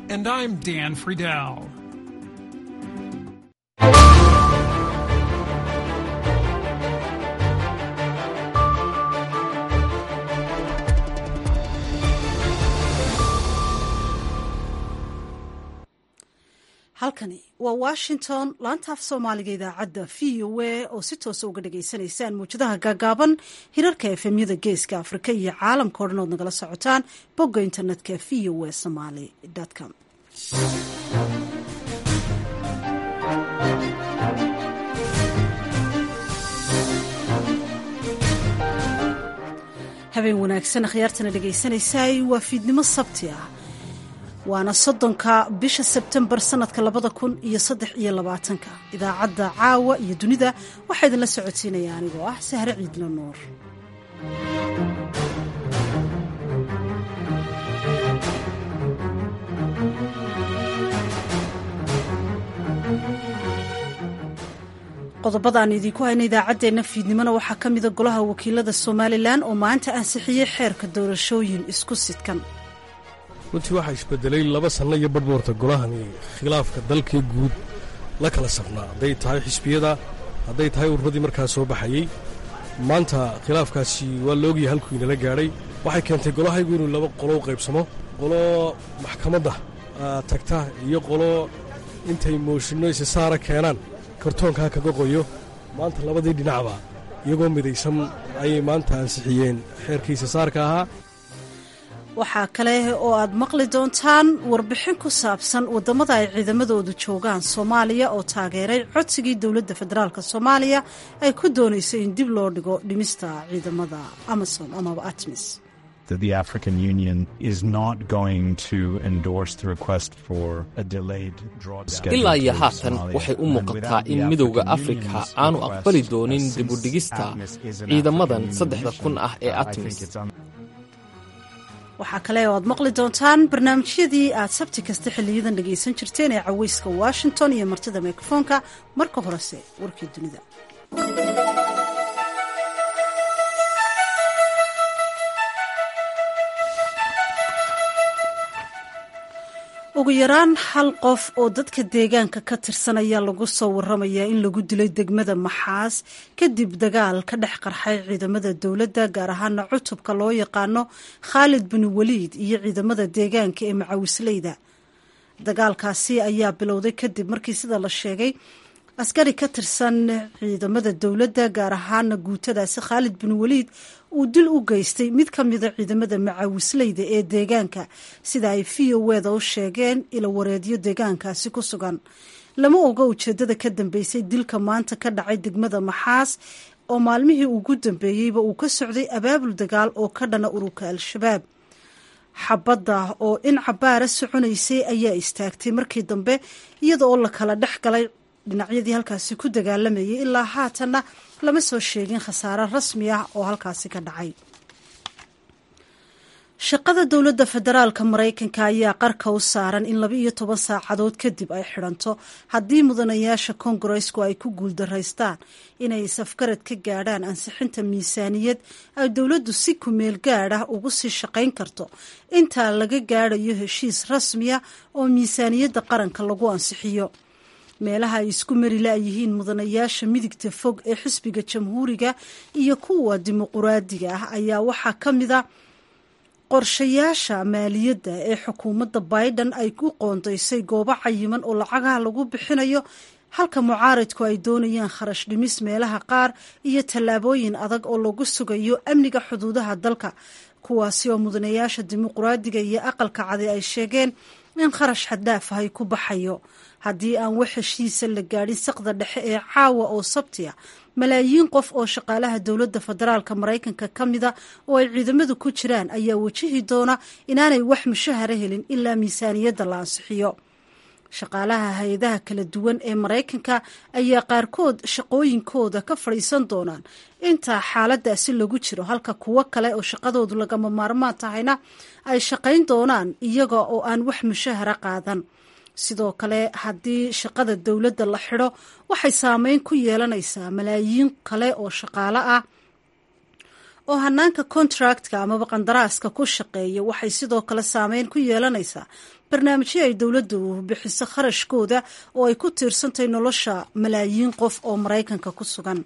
And I'm Dan Friedel. halkani waa washington laantaaf soomaaliga idaacadda v o a oo si toosa uga dhagaysanaysaan muwjadaha gaagaaban hirarka efemyada geeska afrika iyo caalamka o dhan ood nagala socotaan bogga internetka v o a somaly com habeen wanaagsan akhyaartana dhegaysanaysaay waa fiidnimo sabti ah waana soddonka bisha sebtembar sanadka labada kun iyo saddex iyo labaatanka idaacadda caawa iyo dunida waxaa idinla socodsiinaya anigoo ah sahre ciidlo nuur qodobada aan idiinku hayna idaacaddeenna fiidnimona waxaa ka mida golaha wakiilada somalilan oo maanta ansixiyey xeerka doorashooyin isku sidkan runtii waxaa isbedelay laba sanno iyo badhboorta golahani khilaafka dalkii guud la kala safnaa hadday tahay xisbiyada hadday tahay ururadii markaa soo baxayey maanta khilaafkaasi waa la ogyahay halkuu inala gaadhay waxay keentay golahaygu inuu laba qolo u qaybsamo qolo maxkamadda tagta iyo qolo intay mooshinno isisaara keenaan kartoonkaa kaga qoyo maanta labadii dhinacba iyagoo midaysan ayay maanta ansixiyeen xeerkii isisaarka ahaa waxaa kale oo aad maqli doontaan warbixin ku saabsan waddamada ay ciidamadoodu joogaan soomaaliya oo taageeray codsigii dowladda federaalk soomaaliya ay ku doonayso in dib loo dhigo dhimista ciidamada amasom amaba atmis the African Union is not going to endorse the request for a delayed drawdown. ilaa iyo haatan waxay u muuqataa in midowda afrika aanu aqbali doonin dibudhigista ciidamadan saddexda kun ah ee atmis waxaa kale oo aad maqli doontaan barnaamijyadii aad sabti kasta xiliyadan dhegaysan jirteen ee caweyska washington iyo martida mikrofoonka marka horese warkii dunida ugu yaraan hal qof oo dadka deegaanka ka tirsan ayaa lagu soo waramayaa in lagu dilay degmada maxaas kadib dagaal ka dhex qarxay ciidamada dowladda gaar ahaana cutubka loo yaqaano khaalid bin waliid iyo ciidamada deegaanka ee macawisleyda dagaalkaasi ayaa bilowday kadib markii sida la sheegay askari ka tirsan ciidamada dowladda gaar ahaana guutadaasi khaalid bin waliid uu dil u geystay mid ka mida ciidamada macawisleyda ee deegaanka sida ay v o weda u sheegeen ilo wareedyo deegaankaasi ku sugan lama oga ujeedada ka dambeysay dilka maanta ka dhacay degmada maxaas oo maalmihii ugu dambeeyeyba uu ka socday abaabul dagaal oo ka dhana ururka al-shabaab xabadda oo in cabaara soconaysay ayaa istaagtay markii dambe iyada oo la kala dhex galay dhinacyadii halkaasi ku dagaalamayay ilaa haatanna lama soo sheegin khasaare rasmi ah oo halkaasi ka dhacay shaqada dowladda federaalka maraykanka ayaa qarka u saaran in laba iyo toban saacadood kadib ay xidhanto haddii mudanayaasha kongaresku ay ku guuldaraystaan inay safgarad ka gaadhaan ansixinta miisaaniyad ay dowladdu si kumeel gaad ah ugu sii shaqayn karto intaa laga gaadhayo heshiis rasmiya oo miisaaniyadda qaranka lagu ansixiyo meelaha ay isku mari la-yihiin mudanayaasha midigta fog ee xisbiga jamhuuriga iyo kuwa dimuquraadiga ah ayaa waxaa ka mid a qorshayaasha maaliyadda ee xukuumadda biden ay ku qoondaysay goobo cayiman oo lacagaha lagu bixinayo halka mucaaridku ay doonayaan kharash dhimis meelaha qaar iyo tallaabooyin adag oo lagu sugayo amniga xuduudaha dalka kuwaasi oo mudanayaasha dimuquraadiga iyo aqalka cadi ay sheegeen in kharash xaddaaf ahay ku baxayo haddii aan wax heshiisa la gaadhin saqda dhexe ee caawa oo sabtiya malaayiin qof oo shaqaalaha dowladda federaalka maraykanka ka mida oo ay ciidamadu ku jiraan ayaa wajihi doona inaanay wax mushahara helin ilaa miisaaniyadda la ansixiyo shaqaalaha hay-adaha kala duwan ee maraykanka ayaa qaarkood shaqooyinkooda ka fadhiisan doonaan intaa xaaladaasi lagu jiro halka kuwo kale oo shaqadoodu lagama maarmaan tahayna ay shaqayn doonaan iyaga oo aan wax mushahara qaadan sidoo kale haddii shaqada dowladda la xidho waxay saameyn ku yeelanaysaa malaayiin kale oo shaqaale ah oo hanaanka kontractka amaba qandaraaska ku shaqeeya waxay sidoo kale saameyn ku yeelanaysaa barnaamijyo ay dowladdu bixiso kharashkooda oo ay ku tiirsantahay nolosha malaayiin qof oo maraykanka ku sugan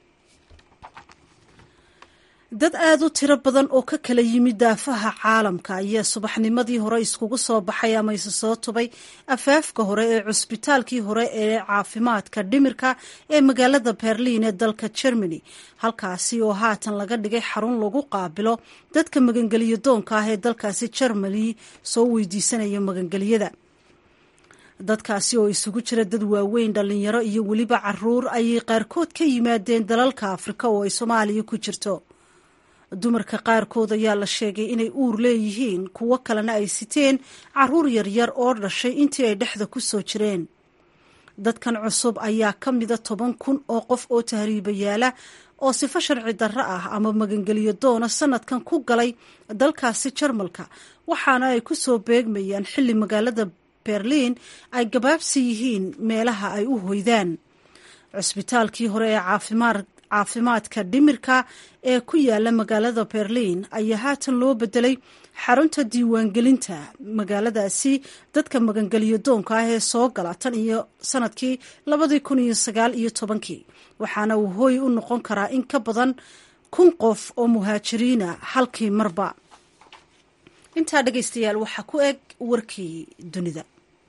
dad aada u tiro badan oo ka kala yimid daafaha caalamka ayaa subaxnimadii hore iskugu soo baxay ama isu soo tubay afaafka hore ee cusbitaalkii hore ee caafimaadka dhimirka ee magaalada berliin ee dalka germany halkaasi oo haatan laga dhigay xarun lagu qaabilo dadka magangeliyo doonka ah ee dalkaasi germany soo weydiisanaya magangelyada dadkaasi oo isugu jira dad waaweyn dhalinyaro iyo weliba caruur ayay qaarkood ka yimaadeen dalalka afrika oo ay soomaaliya ku jirto dumarka qaarkood ayaa la sheegay inay uur leeyihiin kuwo kalena ay siteen caruur yaryar oo dhashay intii ay dhexda ku soo jireen dadkan cusub ayaa ka mida toban kun oo qof oo tahriibayaala oo sifo sharci darro ah ama magangeliyo doona sanadkan ku galay dalkaasi jarmalka waxaana ay ku soo beegmayaan xilli magaalada berliin ay gabaabsi yihiin meelaha ay u hoydaan cusbitaalkii hore ee caafimaad caafimaadka dhimirka ee ku yaala magaalada berliin ayaa haatan loo bedelay xarunta diiwaangelinta magaaladaasi dadka magangeliyo doonka ah ee soo gala tan iyo sanadkii labadii kun iyo sagaal iyo tobankii waxaana uu hooy u noqon karaa in ka badan kun qof oo muhaajiriina halkii marba intaa dhegaystayaal waxaa ku eg warkii dunida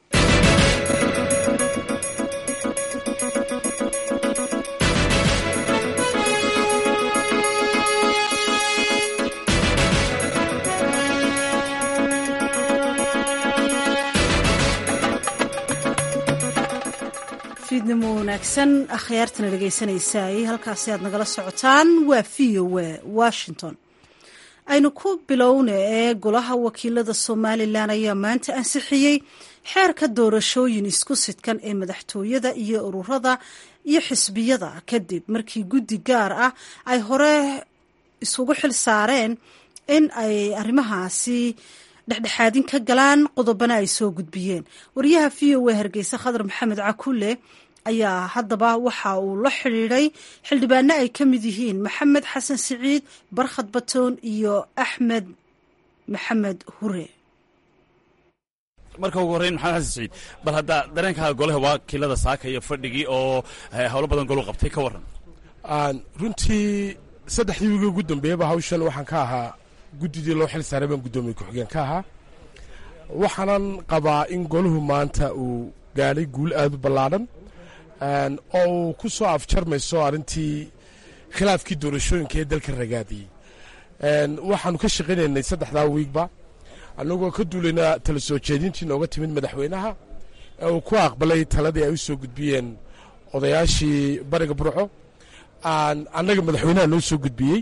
fiidnimo wanaagsan akhyaartana dhegaysanaysaay halkaasi aad nagala socotaan waa v o a washington aynu ku bilowna ee golaha wakiilada somalilan ayaa maanta ansixiyey xeerka doorashooyin isku sidkan ee madaxtooyada iyo ururada iyo xisbiyada kadib markii guddi gaar ah ay hore isugu xil saareen in ay arrimahaasi dhexdhexaadin ka galaan qodobana ay soo gudbiyeen wariyaha v o a hargeysa khadar maxamed cakulle ayaa haddaba waxa uu la xidhiidhay xildhibaano ay ka mid yihiin maxamed xasan siciid barkhad batoon iyo axmed maxamed hure marka ugu horreyn maxamed xasan siciid bal hadda dareenkaaga golaha wakiilada saaka iyo fadhigii oo howlo badan golu qabtay ka warran runtii saddexdii wiigi ugu dambeeyaba hawshan waxaan ka ahaa guddidii loo xil saaray baan guddoomiye ku-xigeen ka ahaa waxaanan qabaa in golahu maanta uu gaadhay guul aad u ballaadhan oo uu ku soo afjarmayso arrintii khilaafkii doorashooyinka ee dalka ragaadiyey waxaanu ka shaqaynaynay saddexdaa wiigba annagoo ka duulayna tala soo jeedintii nooga timid madaxweynaha ee uu ku aqbalay taladii ay u soo gudbiyeen odayaashii bariga burco annaga madaxweynaha noo soo gudbiyey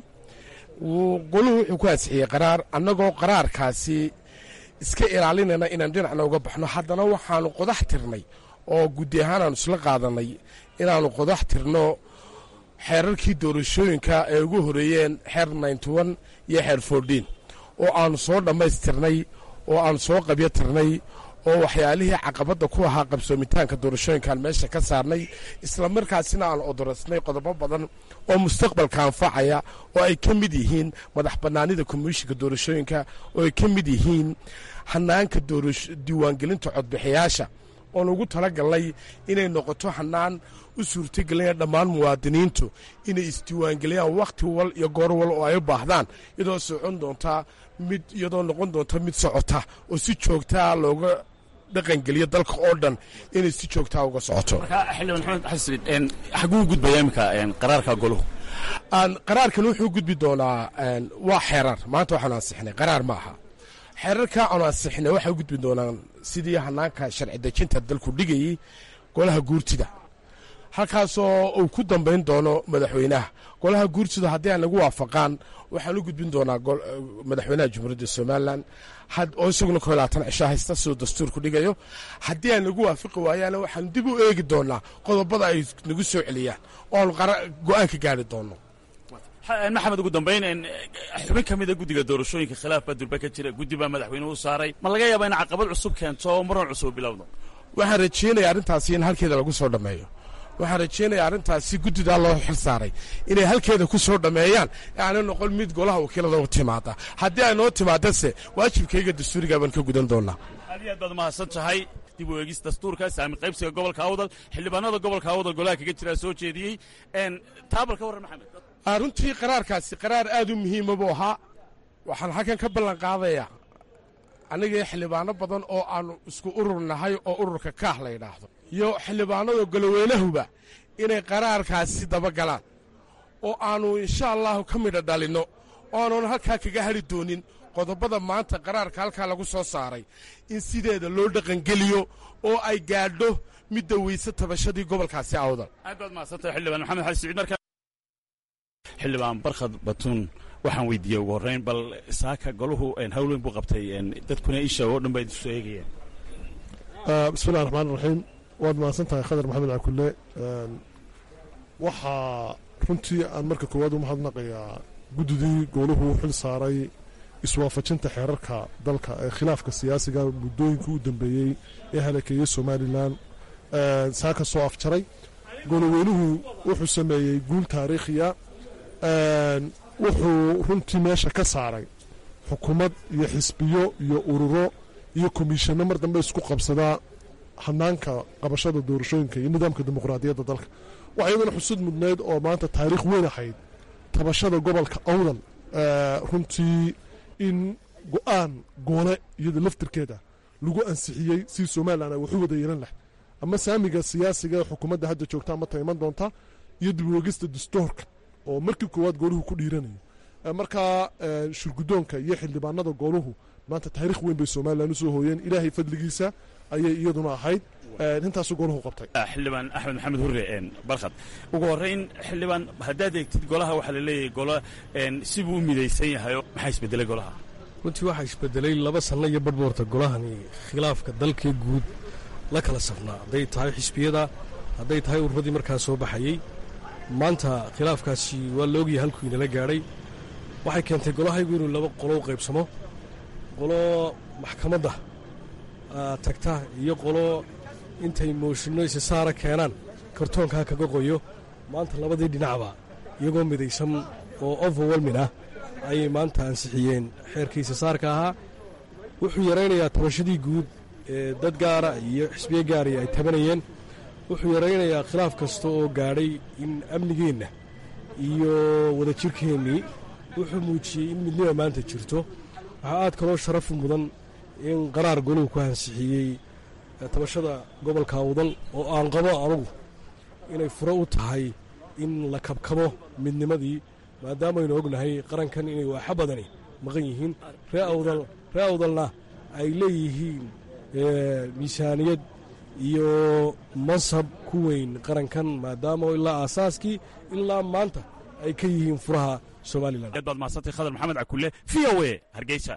goluhu wuxuu ku ansixiyey qaraar annagoo qaraarkaasi iska ilaalinayna inaan dhinacna uga baxno haddana waxaanu qodax tirnay oo guddi ahaan aanu isla qaadanay inaannu qodax tirno xeerarkii doorashooyinka ay ugu horeeyeen xeer ninty-one iyo xeer fourteen oo aannu soo dhammaystirnay oo aannu soo qabyo tirnay oo waxyaalihii caqabadda ku ahaa qabsoomitaanka doorashooyinkaan meesha ka saarnay islamarkaasina aan odorasnay qodobo badan oo mustaqbalka anfacaya oo ay ka mid yihiin madax bannaanida komishinka doorashooyinka oo ay ka mid yihiin hanaanka diiwaangelinta codbixiyaasha oon ugu talagalnay inay noqoto hanaan u suurtagelinaya dhammaan muwaadiniintu inay isdiiwaangeliyaan wakhti wal iyo goor wal oo ay u baahdaan iyadoo socon doontaa mid iyadoo noqon doonta mid socota oo si joogtaa looga dhaqangeliyo dalka oo dhan inay si joogtaa uga socoto xildhibaan maxamed xasan siciid xaguu gudbaya iminka qaraarka goluhu qaraarkan wuxuu gudbi doonaa waa xeerar maanta waxaanu ansixinay qaraar ma aha xeerarka aanu ansixinay waxay u gudbi doonaan sidii hanaanka sharci dejinta dalku dhigayey golaha guurtida halkaasoo uu ku dambayn doono madaxweynaha golaha guurtida haddii ay nagu waafaqaan waxaan u gudbin doonaa madaxweynaha jamhuuriyadda somalilan oo isaguna ko labaatan cisho haysta siduu dastuurku dhigayo haddii ay nagu waafaqi waayaana waxaanu dib u eegi doonaa qodobada ay nagu soo celiyaan oo aanu go-aan ka gaari doono maxamed ugu dambayn xubin ka mida guddiga doorashooyinka khilaaf baa durba ka jira guddi baa madaxweynuhu saaray ma laga yaaba in caqabad cusub keento oo muran cusub bilowdo waxaan rajeynaya arrintaasi in halkeeda lagu soo dhammeeyo waxaan rajaynayaa arrintaasi guddidaa loo xil saaray inay halkeeda ku soo dhammeeyaan aanay noqon mid golaha wakiilada u timaada haddii ay noo timaadase waajibkayga dastuurigaa baan ka gudan doonaa aad iyo aad baad mahadsan tahay dib u eegis dastuurka saami qaybsiga gobolka awdal xildhibaanada gobolka awdal golaha kaga jiraa soo jeediyey taabal ka warran maxamed runtii qaraarkaasi qaraar aad u muhiima buu ahaa waxaan halkan ka ballan qaadayaa anigii xildhibaano badan oo aannu isku urur nahay oo ururka kaah la yidhaahdo iyo xildhibaanada goloweynahuba inay qaraarkaasi dabagalaan oo aannu insha allahu ka midha dhalinno oo aanun halkaa kaga hadhi doonin qodobada maanta qaraarka halkaa lagu soo saaray in sideeda loo dhaqangeliyo oo ay gaadho midda weyse tabashadii gobolkaasi awdal aad baad mahadsantahay xildhibaan maxamed xali siciid markaa xildhibaan barkhad batuun waxaan weydiiyey ugu horrayn bal saaka goluhu hawl weyn buu qabtay dadkuna isha oo dhan ba idisu eegayeen bismillahi raxmaan raxiim waad mahadsan tahay khadar maxamed cakulle waxaa runtii aan marka koowaad u mahadnaqayaa guddidii gooluhu xil saaray iswaafajinta xeerarka dalka ee khilaafka siyaasiga muddooyinkii u dambeeyey ee halakeeyey somalilan saaka soo afjaray goloweynuhu wuxuu sameeyey guul taariikhiya wuxuu runtii meesha ka saaray xukuumad iyo xisbiyo iyo ururo iyo komishanno mar dambe isku qabsadaa hanaanka qabashada doorashooyinka iyo nidaamka dimuqraadiyadda dalka waxaa iyadana xusud mudneyd oo maanta taariikh weyn ahayd tabashada gobolka awdal runtii in go-aan goole iyada laftirkeeda lagu ansixiyey si somalilan ay waxu wada yeelan lahay ama saamiga siyaasiga ee xukuumadda hadda joogta ama taiman doonta iyo dibwegista dastuurka oo markii koowaad gooluhu ku dhiiranayo markaa shurgudoonka iyo xildhibaanada gooluhu maanta taariikh weyn bay somalilan usoo hooyeen ilaahay fadligiisa ayay iyaduna ahayd intaasu gooluhu qabtay xildhibaan axmed maxamed hurre barkhad ugu horrayn xildhibaan haddaad eegtid golaha waxaa la leeyahay golo sibuu u midaysan yahayo maxaa isbedelay golaha runtii waxaa isbedelay laba sanno iyo badhboorta golahani khilaafka dalkee guud la kala safnaa hadday tahay xisbiyada hadday tahay ururadii markaa soo baxayey maanta khilaafkaasi waa la ogyahay halkuu inala gaadhay waxay keentay golahaygu inuu laba qolo u qaybsamo qolo maxkamadda tagta iyo qolo intay mooshinno isisaara keenaan kartoonkaa kaga qoyo maanta labadii dhinacba iyagoo midaysan oo overwelmin ah ayay maanta ansixiyeen xeerkii isisaarka ahaa wuxuu yaraynayaa tabashadii guud ee dad gaara iyo xisbiye gaari ay tabanayeen wuxuu yaraynayaa khilaaf kasta oo gaadhay in amnigeenna iyo wadajirkeennii wuxuu muujiyey in midnima maanta jirto waxaa aad kaloo sharafu mudan in qaraar goluhu ku ansixiyey tabashada gobolka awdal oo aan qabo anugu inay furo u tahay in la kabkabo midnimadii maadaamaynu ognahay qarankan inay waaxa badani maqan yihiin ree awdal ree awdalna ay leeyihiin miisaaniyad iyo mansab ku weyn qarankan maadaama ilaa aasaaskii ilaa maanta ay ka yihiin furaha somalilan aad baad mahadsantay khadar maxamed cakulle v o a hargeysa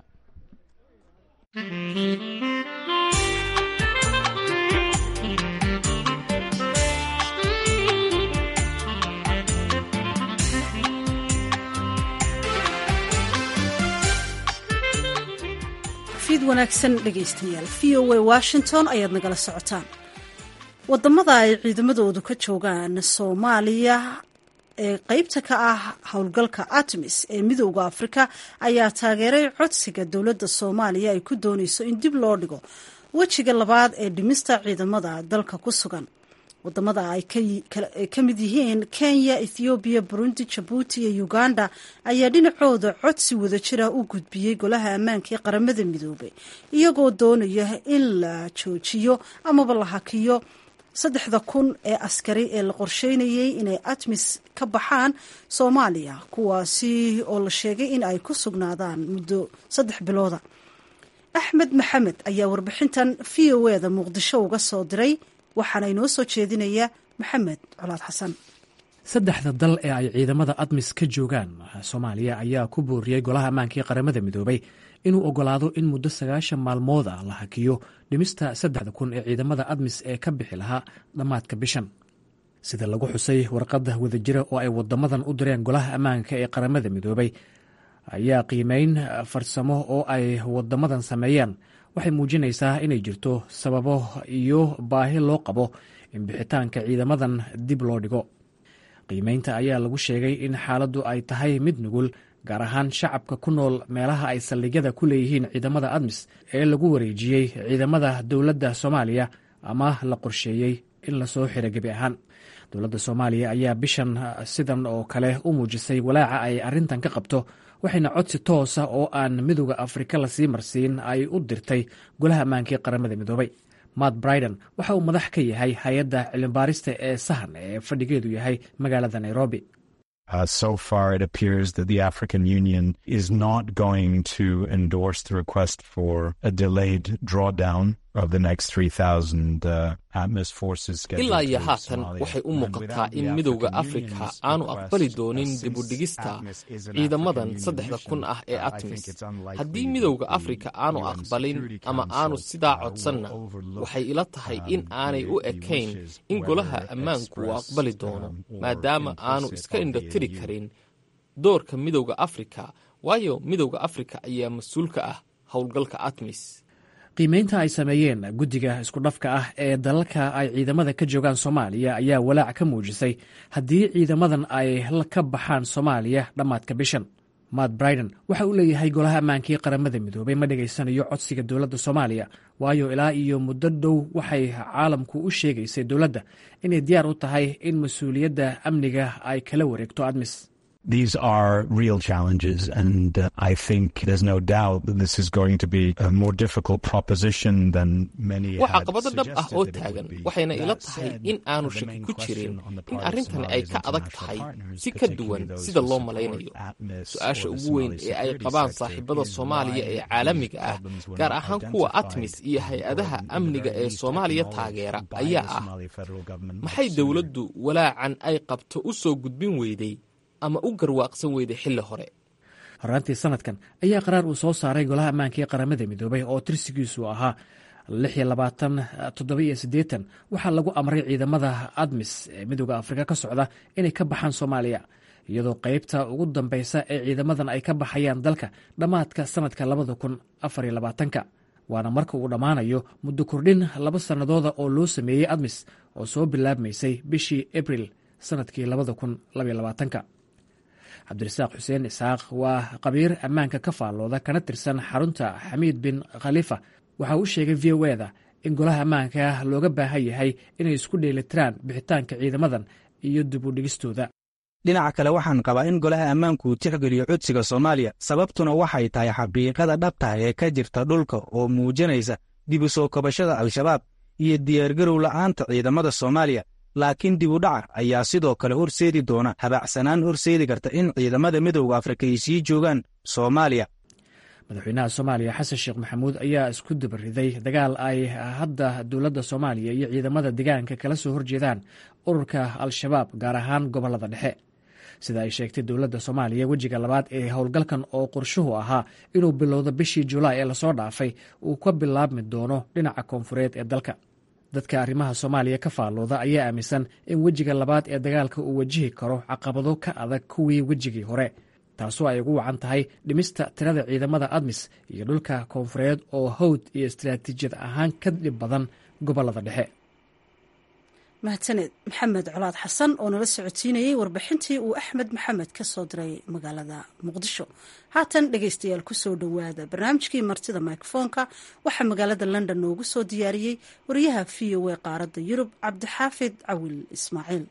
fiid wanaagsan dhegaystayaal v o a washington ayaad nagala socotaan wadamada ay ciidamadoodu ka joogaan soomaaliya ee qeybta ka ah howlgalka artemis ee midooda afrika ayaa taageeray codsiga dowladda soomaaliya ay ku dooneyso in dib loo dhigo wejiga labaad ee dhimista ciidamada dalka ku sugan wadamada ay ka mid yihiin kenya ethoobiya burundi jabuuti iyo uganda ayaa dhinacooda codsi wadajira u gudbiyey golaha ammaanka ee qaramada midoobay iyagoo doonaya in la joojiyo amaba la hakiyo saddexda kun ee askari ee la qorsheynayay inay atmis ka baxaan soomaaliya kuwaasi oo la sheegay in ay ku sugnaadaan muddo saddex bilooda axmed maxamed ayaa warbixintan v o eda muqdisho uga soo diray waxaana inoo soo jeedinaya maxamed colaad xasan saddexda dal ee ay ciidamada admis ka joogaan soomaaliya ayaa ku booriyey golaha ammaanka ee qaramada midoobay inuu ogolaado in muddo sagaashan maalmood ah la hakiyo dhimista saddexda kun ee ciidamada admis ee ka bixi lahaa dhammaadka bishan sida lagu xusay warqadda wadajira oo ay wadamadan u direen golaha ammaanka ee qaramada midoobay ayaa qiimeyn farsamo oo ay wadamadan sameeyeen waxay muujinaysaa inay jirto sababo iyo baahi loo qabo in bixitaanka ciidamadan dib loo dhigo qiimeynta ayaa lagu sheegay in xaaladdu ay tahay mid nugul gaar ahaan shacabka ku nool meelaha ay saldhigyada ku leeyihiin ciidamada admis ee lagu wareejiyey ciidamada dowladda soomaaliya ama la qorsheeyey in lasoo xiro gebi ahaan dowladda soomaaliya ayaa bishan sidan oo kale u muujisay walaaca ay arrintan ka qabto waxayna codsi toosa oo aan midooda afrika lasii marsiin ay u dirtay golaha ammaankii qaramada midoobay matt briden waxa uu madax ka yahay hay-adda cilmibaarista ee sahan ee fadhigeedu yahay magaalada nairobi Uh, so far, it appears that the African Union is not going to endorse the request for a delayed drawdown of the next 3,000 uh, ATMIS forces. ilaa iyo haatan waxay u muuqataa in midowda afrika aanu aqbali doonin dibudhigista ciidamadan saddexda kun ah ee atmis haddii midowda afrika aanu aqbalin ama aanu sidaa codsanna waxay ila tahay in aanay u ekayn in golaha ammaanku uu aqbali doono maadaama aanu iska indhatiri karin doorka midowda afrika waayo midowda afrika ayaa mas-uul ka ah howlgalka atmis qiimeynta ay sameeyeen guddiga iskudhafka ah ee dalalka ay ciidamada ka joogaan soomaaliya ayaa walaac ka muujisay haddii ciidamadan ay ka baxaan soomaaliya dhammaadka bishan matt briden waxa uu leeyahay golaha ammaankii qaramada midoobay ma dhegaysanayo codsiga dowladda soomaaliya waayo ilaa iyo muddo dhow waxay caalamku u sheegaysay dowladda inay diyaar u tahay in mas-uuliyadda amniga ay kala wareegto admis These are real challenges, and uh, I think there's no doubt that this is going to be a more difficult proposition than many waa had caqabado dhab ah oo suggested it taagan would be. waxayna ila That tahay said, in aanu the shaki main ku jirin question on the in part of arrintani ay Somalia's ka adag international tahay partners, si ka particularly duwan those sida who loo support malaynayo ATMIS su-aasha or the ugu weyn Somali ee ay security qabaan sector saaxiibada is soomaaliya why ee caalamiga ah problems were gaar not ahaan kuwa identified atmis iyo more hay-adaha than the amniga very ee least soomaaliya acknowledged taageera by the ayaa ah Somali federal government maxay sooner. dowladdu walaacan ay qabto u soo gudbin weyday ama u garwaaqsan weyday xilli hore horaantii sanadkan ayaa qaraar uu soo saaray golaha ammaanka ee qaramada midoobay oo tirsigiisu ahaa waxaa lagu amray ciidamada admis ee midooda afrika ka socda inay ka baxaan soomaaliya iyadoo qeybta ugu dambeysa ee ciidamadan ay ka baxayaan dalka dhammaadka sanadka waana marka uu dhammaanayo muddo kordhin laba sannadooda oo loo sameeyey admis oo soo bilaabmaysay bishii abril sanadkii cabdirasaaq xuseen isaaq waa qabiir ammaanka ka faallooda kana tirsan xarunta xamiid bin khalifa waxa uu sheegay v o eda in golaha ammaanka looga baahan yahay inay isku dheelitiraan bixitaanka ciidamadan iyo dib u dhigistooda dhinaca kale waxaan qabaa in golaha ammaanku uu tixgeliyo codsiga soomaaliya sababtuna waxay tahay xaqiiqada dhabtaha ee ka jirta dhulka oo muujinaysa dib u soo kabashada al-shabaab iyo diyaargarow la'aanta ciidamada soomaaliya laakiin dib u dhaca ayaa sidoo kale horseedi doona habaacsanaan horseedi karta in ciidamada midowda afrika ay sii joogaan soomaaliya madaxweynaha soomaaliya xasan sheekh maxamuud ayaa isku dabariday dagaal ay hadda dowladda soomaaliya iyo ciidamada deegaanka kala soo horjeedaan ururka al-shabaab gaar ahaan gobolada dhexe sida ay sheegtay dowladda soomaaliya wejiga labaad ee howlgalkan oo qorshuhu ahaa inuu bilowdo bishii julaay ee lasoo dhaafay uu ka bilaabmi doono dhinaca koonfureed ee dalka dadka arrimaha soomaaliya ka faallooda ayaa aaminsan in wejiga labaad ee dagaalka uu wajihi karo caqabado ka adag kuwii wejigii hore taasoo ay ugu wacan tahay dhimista tirada ciidamada admis iyo dhulka koonfureed oo hawd iyo istaraatiijiyad ahaan ka dhib badan gobolada dhexe mahadsaned maxamed colaad xasan oo nala socodsiinayey warbixintii uu axmed maxamed ka soo diray magaalada muqdisho haatan dhegeystayaal kusoo dhowaada barnaamijkii martida mikrofoonka waxaa magaalada london noogu soo diyaariyey wariyaha v o a qaaradda yurub cabdixaafid cawil ismaaciil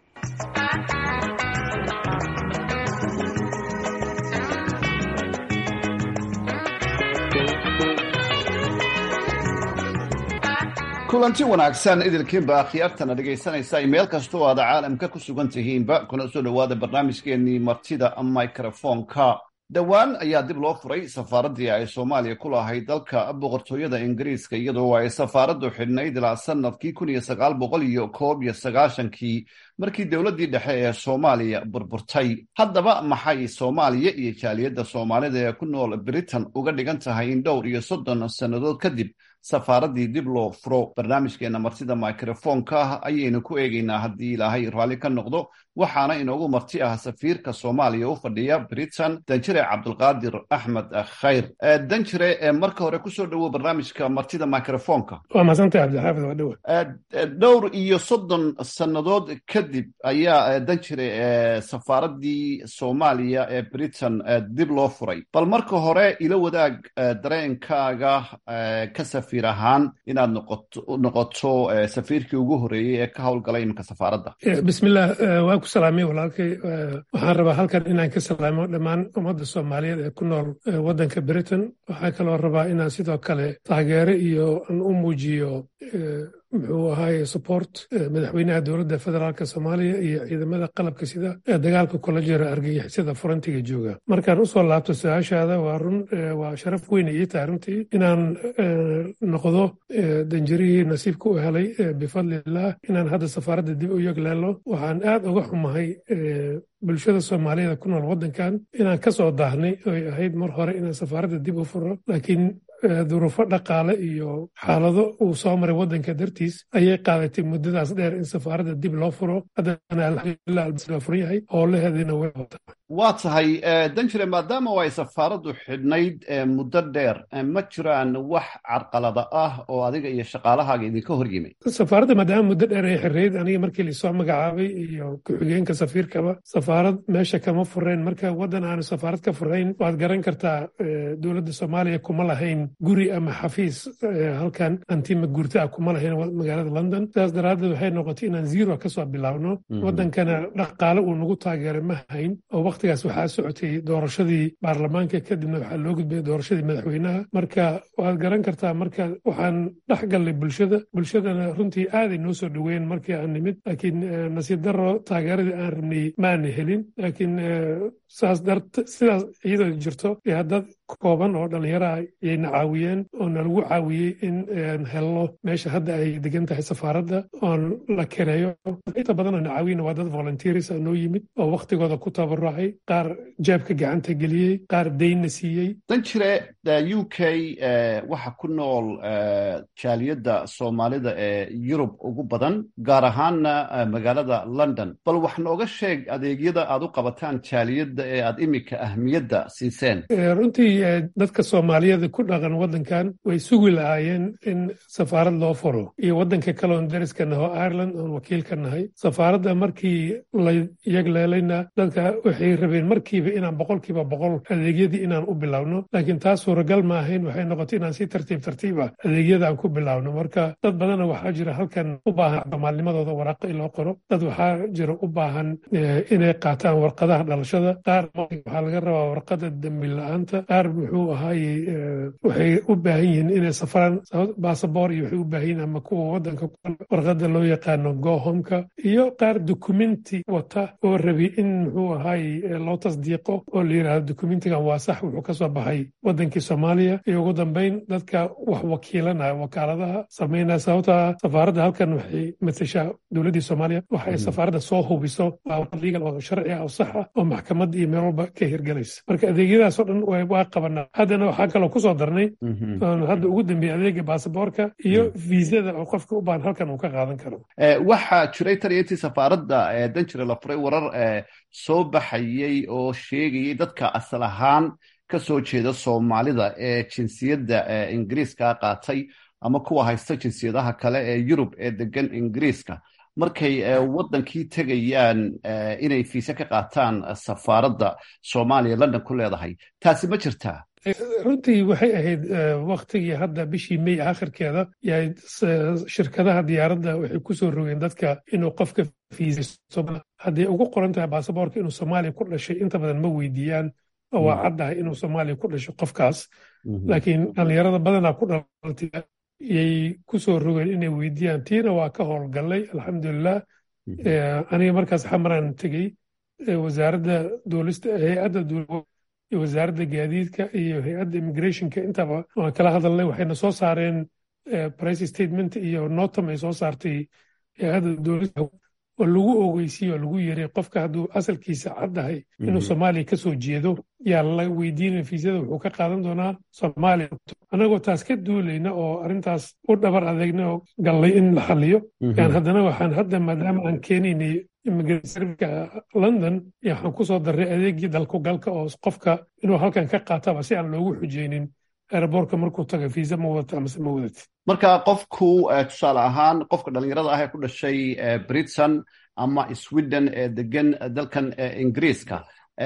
kulanti wanaagsan idilkiinba akhyaartana dhegaysanaysa ay meel kasta oo aada caalamka ku sugan tihiinba kuna soo dhowaada barnaamijkeenii martida microfonka dhowaan ayaa dib loo furay safaaraddii ay soomaaliya ku lahayd dalka boqortooyada ingiriiska iyadoo ay safaaraddu xidhnayd ilaa sanadkii kun iyo sagaal boqol iyo koob iyo sagaashankii markii dowladdii dhexe ee soomaaliya burburtay haddaba maxay soomaaliya iyo jaaliyadda soomaalida ee ku nool britain uga dhigan tahay in dhowr iyo soddon sannadood kadib safaaraddii dib loo furo barnaamijkeena martida microfonka ayaynu ku eegaynaa haddii ilaahay raalli ka noqdo waxaana inoogu marti ah safiirka soomaaliya u fadhiya britain danjire cabdulqaadir axmed khayr danjire marka hore kusoo dhowow barnaamijka martida microfonka waa madsantay cabdixaafid waa dhowa dhowr iyo soddon sannadood kadib ayaa danjire safaaraddii soomaaliya ee britain dib loo furay bal marka hore ila wadaag dareenkaaga ka safiir ahaan inaad noqoto safiirkii ugu horeeyey ee ka howlgalay iminka safaaradda bismillah waa ku salaamay walaalkay waxaan rabaa halkan inaan ka salaamo dhammaan ummadda soomaaliyeed ee ku nool waddanka britain waxaa kaloo rabaa inaan sidoo kale taageere iyo aan u muujiyo muxuu ahaaye support madaxweynaha dowladda federaalka soomaaliya iyo ciidamada qalabka sida ee dagaalka kula jira argagixisada furantiga jooga markaan usoo laabto su-aashaada waa run waa sharaf weyn ii tahay runtii inaan noqdo danjarihii nasiibka u helay bifadlilah inaan hadda safaaradda dib u yegleelo waxaan aad uga xumahay bulshada soomaaliyeed ku nool waddankan inaan ka soo daahnay oy ahayd mar hore inaan safaaradda dib u furo laakiin duruufo dhaqaale iyo xaalado uu soo maray waddanka dartiis ayay qaadatay muddadaas dheer in safaaradda dib loo furo haddana alxamdulilah albaa furan yahay howlaheediina way wataa waa tahay danjire maadaama ay safaaraddu xidhnayd muddo dheer ma jiraan wax carqalada ah oo adiga iyo shaqaalahaaga idinka hor yimid safaaradda maadaama muddo dheer ay xirrayd aniga markii laisoo magacaabay iyo ku-xigeenka safiirkaba safaarad meesha kama fureen marka waddan aanu safaarad ka furayn waad garan kartaa dowladda soomaaliya kuma lahayn guri ama xafiis halkan antima guurta ah kuma lahayn magaalada london sidaas daraaddeed waxay noqotay inaan zero kasoo bilaabno waddankana dhaqaale uu nagu taageeray ma hayn oo waqtigaas waxaa socotay doorashadii baarlamaanka kadibna waxaa loo gudbay doorashadii madaxweynaha marka waad garan kartaa marka waxaan dhex gallay bulshada bulshadana runtii aaday noo soo dhoweyn markii aan nimid laakiin nasiib daro taageeradii aan rabnay maana helin laakiin saas dart sidaas iyadoo jirto iyo dad kooban oo dhallinyaraha yayna caawiyeen oo nalagu caawiyey in helno meesha hadda ay degan tahay safaaradda oon la kereeyo inta badan oo na caawiyena waa dad volunteers a noo yimid oo waktigooda ku tabarucay qaar jeebka gacanta geliyey qaar daynna siiyey danjire u k waxa ku nool jaaliyadda soomaalida ee yurub ugu badan gaar ahaanna magaalada london bal wax nooga sheeg adeegyada aad u qabataan jaaliyadda ee aad iminka ahmiyadda siiseen runtii dadka soomaaliyeed ku dhaqan waddankan way sugi lahaayeen in safaarad loo furo iyo waddanka kale oon dariska naho ireland oon wakiil ka nahay safaaradda markii la yagleelayna dadka waxay rabeen markiiba inaan boqolkiiba boqol adeegyadii inaan u bilowno laakiin taas suuragal ma ahayn waxay noqotay inaan si tartiib tartiiba adeegyada aan ku bilowno marka dad badana waxaa jira halkan u baahan soomaalnimadooda waraaqo in loo qoro dad waxaa jira u baahan inay qaataan warqadaha dhalashada qaar waxaa laga rabaa warqada dembi la-aanta qaar muxuu ahaaye waxay u baahan yihiin inay safraan basaboor iyo waxay u baahan yihiin ama kuwa waddanka warqada loo yaqaano gohomka iyo qaar dukumenti wata oo rabi in muxuu ahaaye loo tasdiiqo oo la yidhaahdo dukumentigan waa sax wuxuu ka soo baxay waddankii soomaaliya iyo ugu dambeyn dadka wax wakiilanaya wakaaladaha sameynaya sababta safaaradda halkan waxay matashaa dowladdii soomaaliya waxay safaaradda soo hubiso waa legal oo sharci ah oo sax ah oo maxkamad iyo meel walba ka hirgelaysa marka adeegyadaasoo dhan waa qabanaa haddana waxaa kaloo kusoo darnay hadda ugu dambeeyey adeega baasaboorka iyo viisada oo qofka u baahan halkan uu ka qaadan karo waxaa jiray taliyatii safaaradda danjire la furay warar soo baxayey oo sheegayay dadka asal ahaan ka soo jeeda soomaalida ee jinsiyadda ingiriiska qaatay ama kuwa haysta jinsiyadaha kale ee yurub ee degan ingiriiska markay waddankii tegayaan inay fiise ka qaataan safaaradda soomaaliya london ku leedahay taasi ma jirtaa runtii waxay ahayd waktigii hadda bishii may akhirkeeda yahay shirkadaha diyaaradda waxay ku soo rogeen dadka inuu qofka fiisaysto hadday ugu qoran tahay baasaboorka inuu soomaaliya ku dhashay inta badan ma weydiiyaan oo waa caddahay inuu soomaaliya ku dhashay qofkaas laakiin dhallinyarada badanaa ku dhalatay yay ku soo rogeen inay weydiiyaan tiina waa ka howlgallay alxamdulilah aniga markaas xamaraan tegey wasaaradda duulista hay-adda wasaaradda gaadiidka iyo hay-adda immigrationka intaba waan kala hadalnay waxayna soo saareen price statement iyo notam ay soo saartay hay-adda duulista oo lagu ogeysiiyo oo lagu yeray qofka hadduu asalkiisa caddahay inuu soomaaliya ka soo jeedo yaa la weydiinaya fiisada wuxuu ka qaadan doonaa soomaaliya annagoo taas ka duulayna oo arrintaas u dhabar adeegna oo gallay in la xaliyo yaan haddana waxaan hadda maadaama aan keenaynay immigrationka london yaa waxaan ku soo darray adeegii dalku galka oo qofka inuu halkan ka qaataba si aan loogu xujeynin aeroboortka markuu taga fiisa ma wadata amase ma wadati marka qofku tusaale ahaan qofka dhallinyarada ah ee ku dhashay britain ama sweden ee degan dalkan ingiriiska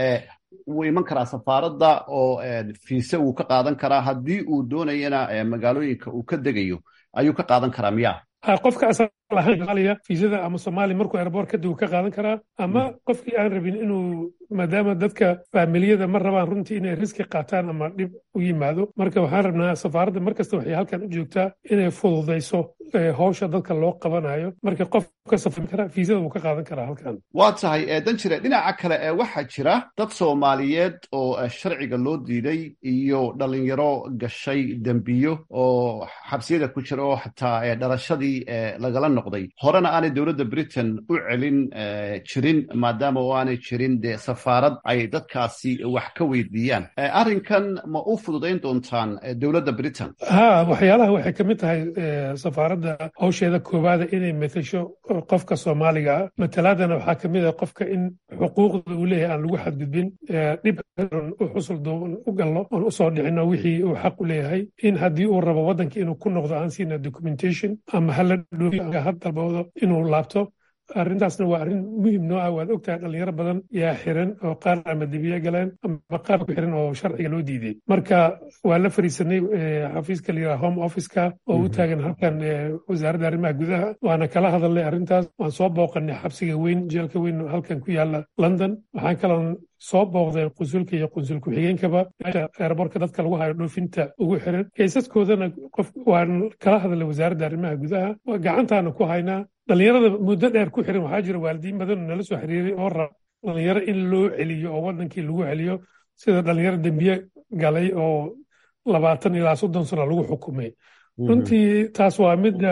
wuu iman karaa safaaradda oo fiise wuu ka qaadan karaa haddii uu doonayana magaalooyinka uu ka degayo ayuu ka qaadan karaa miya qofka asal ahaan soomaaliya fiisada ama soomaaliya markuu airboort kadib uu ka qaadan karaa ama qofkii aan rabin inuu maadaama dadka faamiliyada ma rabaan runtii inay riski qaataan ama dhib u yimaado marka waxaan rabnaa safaaradda markasta waxay halkan u joogtaa inay fududayso howsha dadka loo qabanayo marka qof ka safri kara fiisada wuu ka qaadan karaa halkan waa tahay danjire dhinaca kale ee waxaa jira dad soomaaliyeed oo sharciga loo diiday iyo dhalinyaro gashay dembiyo oo xabsiyada ku jira oo xataa dhalashadii lagala noqday horena aanay dowladda britain u celin jirin maadaama oo aanay jirin dee safaarad ay dadkaasi wax ka weydiiyaan arrinkan ma u fududayn doontaan dowladda britain ha waxyaalaha waxay ka mid tahay safaaradda hawsheeda koowaada inay matasho qofka soomaaliga ah matalaadana waxaa ka mid ah qofka in xuquuqda uu leeyahay aan lagu xadgudbin dhib u xusul duuban u gallo oon usoo dhicino wixii uu xaq u leeyahay in haddii uu rabo waddanka inuu ku noqdo aan siina documentation ama hala dhoofiyo had dalboodo inuu laabto arrintaasna waa arrin muhim noo ah waad ogtahay dhalinyaro badan yaa xiran oo qaar ama debiye galeen ama qaar ku xiran oo sharciga loo diiday marka waa la fariisanay xafiiska la yidhaha home officeka oo u taagan halkan wasaaradda arrimaha gudaha waana kala hadalnay arrintaas waan soo booqanay xabsiga weyn jeelka weyn halkan ku yaala london waxaan kaloon soo booqday qunsulka iyo qunsul ku-xigeenkaba meesha eeraboorka dadka lagu hayo dhoofinta ugu xiran kaysaskoodana qof waan kala hadalnay wasaaradda arrimaha gudaha gacantaana ku haynaa dhalinyarada muddo dheer ku xiran waxaa jira waalidiin badan oo nala soo xiriiray oo raba dhalinyaro in loo celiyo oo waddankii lagu celiyo sida dhalinyaro dembiye galay oo labaatan ilaa soddon sano lagu xukumay runtii taas waa midda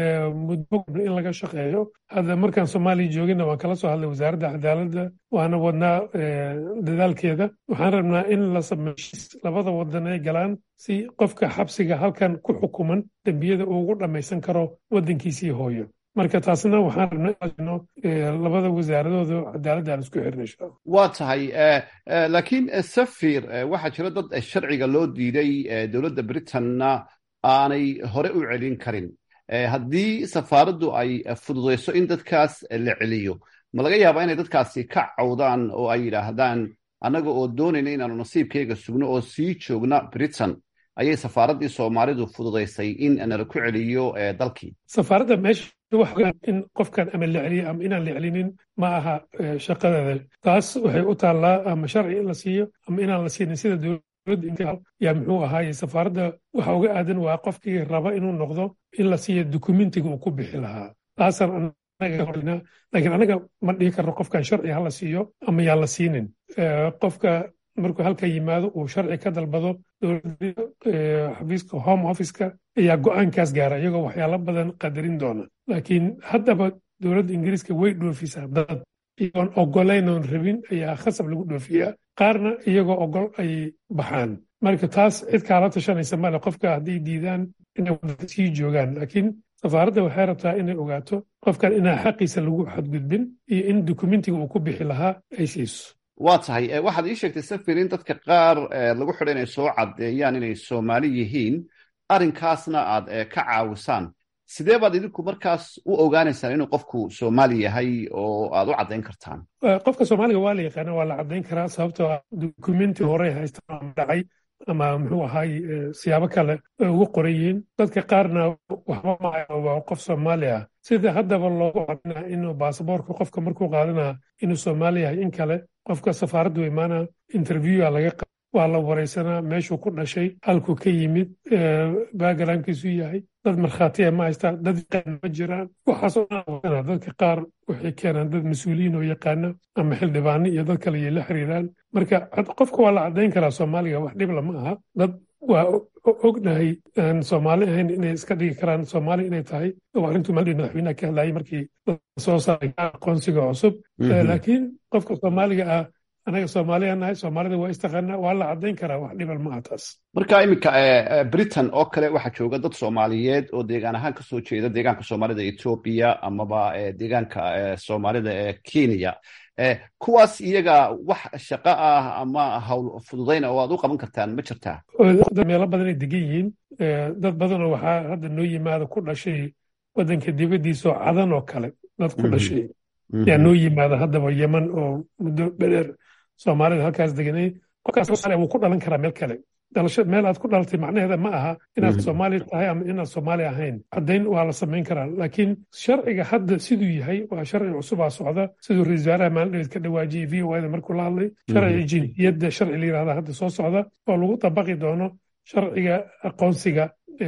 muddo in laga shaqeeyo hadda markaan soomaaliya joogina waan kala soo hadlay wasaaradda cadaaladda waana wadnaa dadaalkeeda waxaan rabnaa in la sameeyo labada wadan ay galaan si qofka xabsiga halkan ku xukuman dembiyada uu ugu dhammaysan karo waddankiisii hooyo marka taasna waxaan rabnaa labada wasaaradooda cadaaladda aan isku xirna insha waa tahay laakiin safir waxaa jira dad sharciga loo diiday dowladda britanna aanay hore u celin karin haddii safaaraddu ay fududayso in dadkaas la celiyo ma laga yaabaa inay dadkaasi ka cawdaan oo ay yidhaahdaan annaga oo doonayna inaanu nasiibkayga sugno oo sii joogna britain ayay safaaraddii soomaalidu fududaysay in nala ku celiyo dalkii safaaradda meesha in qofkan ama la celiyo ama inaan la celinin ma aha shaqadeeda taas waxay u taallaa ama sharci in la siiyo ama inaan la siinin sida yaa muxuu ahaaye safaaradda waxa uga aadan waa qofkii raba inuu noqdo in la siiyo dukumentiga uu ku bixi lahaa taasaan laakiin anaga ma dhihi karno qofkan sharci ha la siiyo ama yaan la siinin qofka markuu halka yimaado uu sharci ka dalbado xafiiska home officeka ayaa go'aankaas gaara iyagoo waxyaalo badan qadarin doona laakiin haddaba dowladda ingiriiska way dhoofisaa dad iyagoon ogolayn oon rabin ayaa khasab lagu dhoofiyaa qaarna iyagoo ogol ay baxaan marka taas cid kaala tashanaysa male qofka hadday diidaan inay waddanka sii joogaan laakiin safaaradda waxay rabtaa inay ogaato qofkan inaa xaqiisa lagu xadgudbin iyo in dukumentiga uu ku bixi lahaa ay siiso waa tahay waxaad ii sheegtay safir in dadka qaar lagu xidha inay soo caddeeyaan inay soomaali yihiin arrinkaasna aad ka caawisaan sidee baad idinku markaas u ogaanaysaan inuu qofku soomaali yahay oo aad u caddayn kartaan qofka soomaaliga waa la yaqaana waa la caddayn karaa sababtoo ah dukumenti horey haystaan ama dhacay ama muxuu ahaay siyaabo kale ay ugu qoran yihiin dadka qaarna waxba maayo waa qof soomaali ah sida haddaba loogu cadinaa inuu baasaboorka qofka markuu qaadanaa inuu soomaali yahay in kale qofka safaaraddu imaana interviewa laga waa la waraysanaa meeshuu ku dhashay halkuu ka yimid backgroundkiisu yahay dad markhaatiya ma haystaan dad yaqaan ma jiraan waxaasoo dhan dadka qaar waxay keenaan dad mas-uuliyiin oo yaqaana ama xildhibaano iyo dad kale iyo la xiriiraan marka qofka waa la caddayn karaa soomaaliga wax dhib lama aha dad waa ognahay aan soomaali ahayn inay iska dhigi karaan soomaali inay tahay oo arrintuu maldhi madaxweynaha ka hadlayay markii lasoo saaray aqoonsiga cusub laakiin qofka soomaaliga ah anaga soomaaliya nahay soomaalida waa istaqaanaa waa la caddayn karaa wax dhibal maaha taas marka iminka britain oo kale waxaa jooga dad soomaaliyeed oo deegaan ahaan kasoo jeeda deegaanka soomaalida etoobiya amaba deegaanka soomaalida ee kenya kuwaas iyaga wax shaqo ah ama hawl fududayna oo aad u qaban kartaan ma jirtaa meelo badan ay degan yihiin dad badanoo waxaa hadda noo yimaada ku dhashay waddanka dibaddiisa oo cadan oo kale dad ku dhashay yaa noo yimaada haddaba yeman oo muddo dheer soomaalida halkaas deganay qofkaas soomaaliya wuu ku dhalan karaa meel kale dhalasho meel aad ku dhalatay macnaheeda ma aha inaad soomaali tahay ama inaad soomaali ahayn caddayn waa la samayn karaa laakiin sharciga hadda siduu yahay waa sharci cusubaa socda siduu ra-isul wasaaraha maalindhaweed ka dhawaajiyey v o da markuu la hadlay sharciga jinsiyadda sharci la yirahda hadda soo socda oo lagu dabaqi doono sharciga aqoonsiga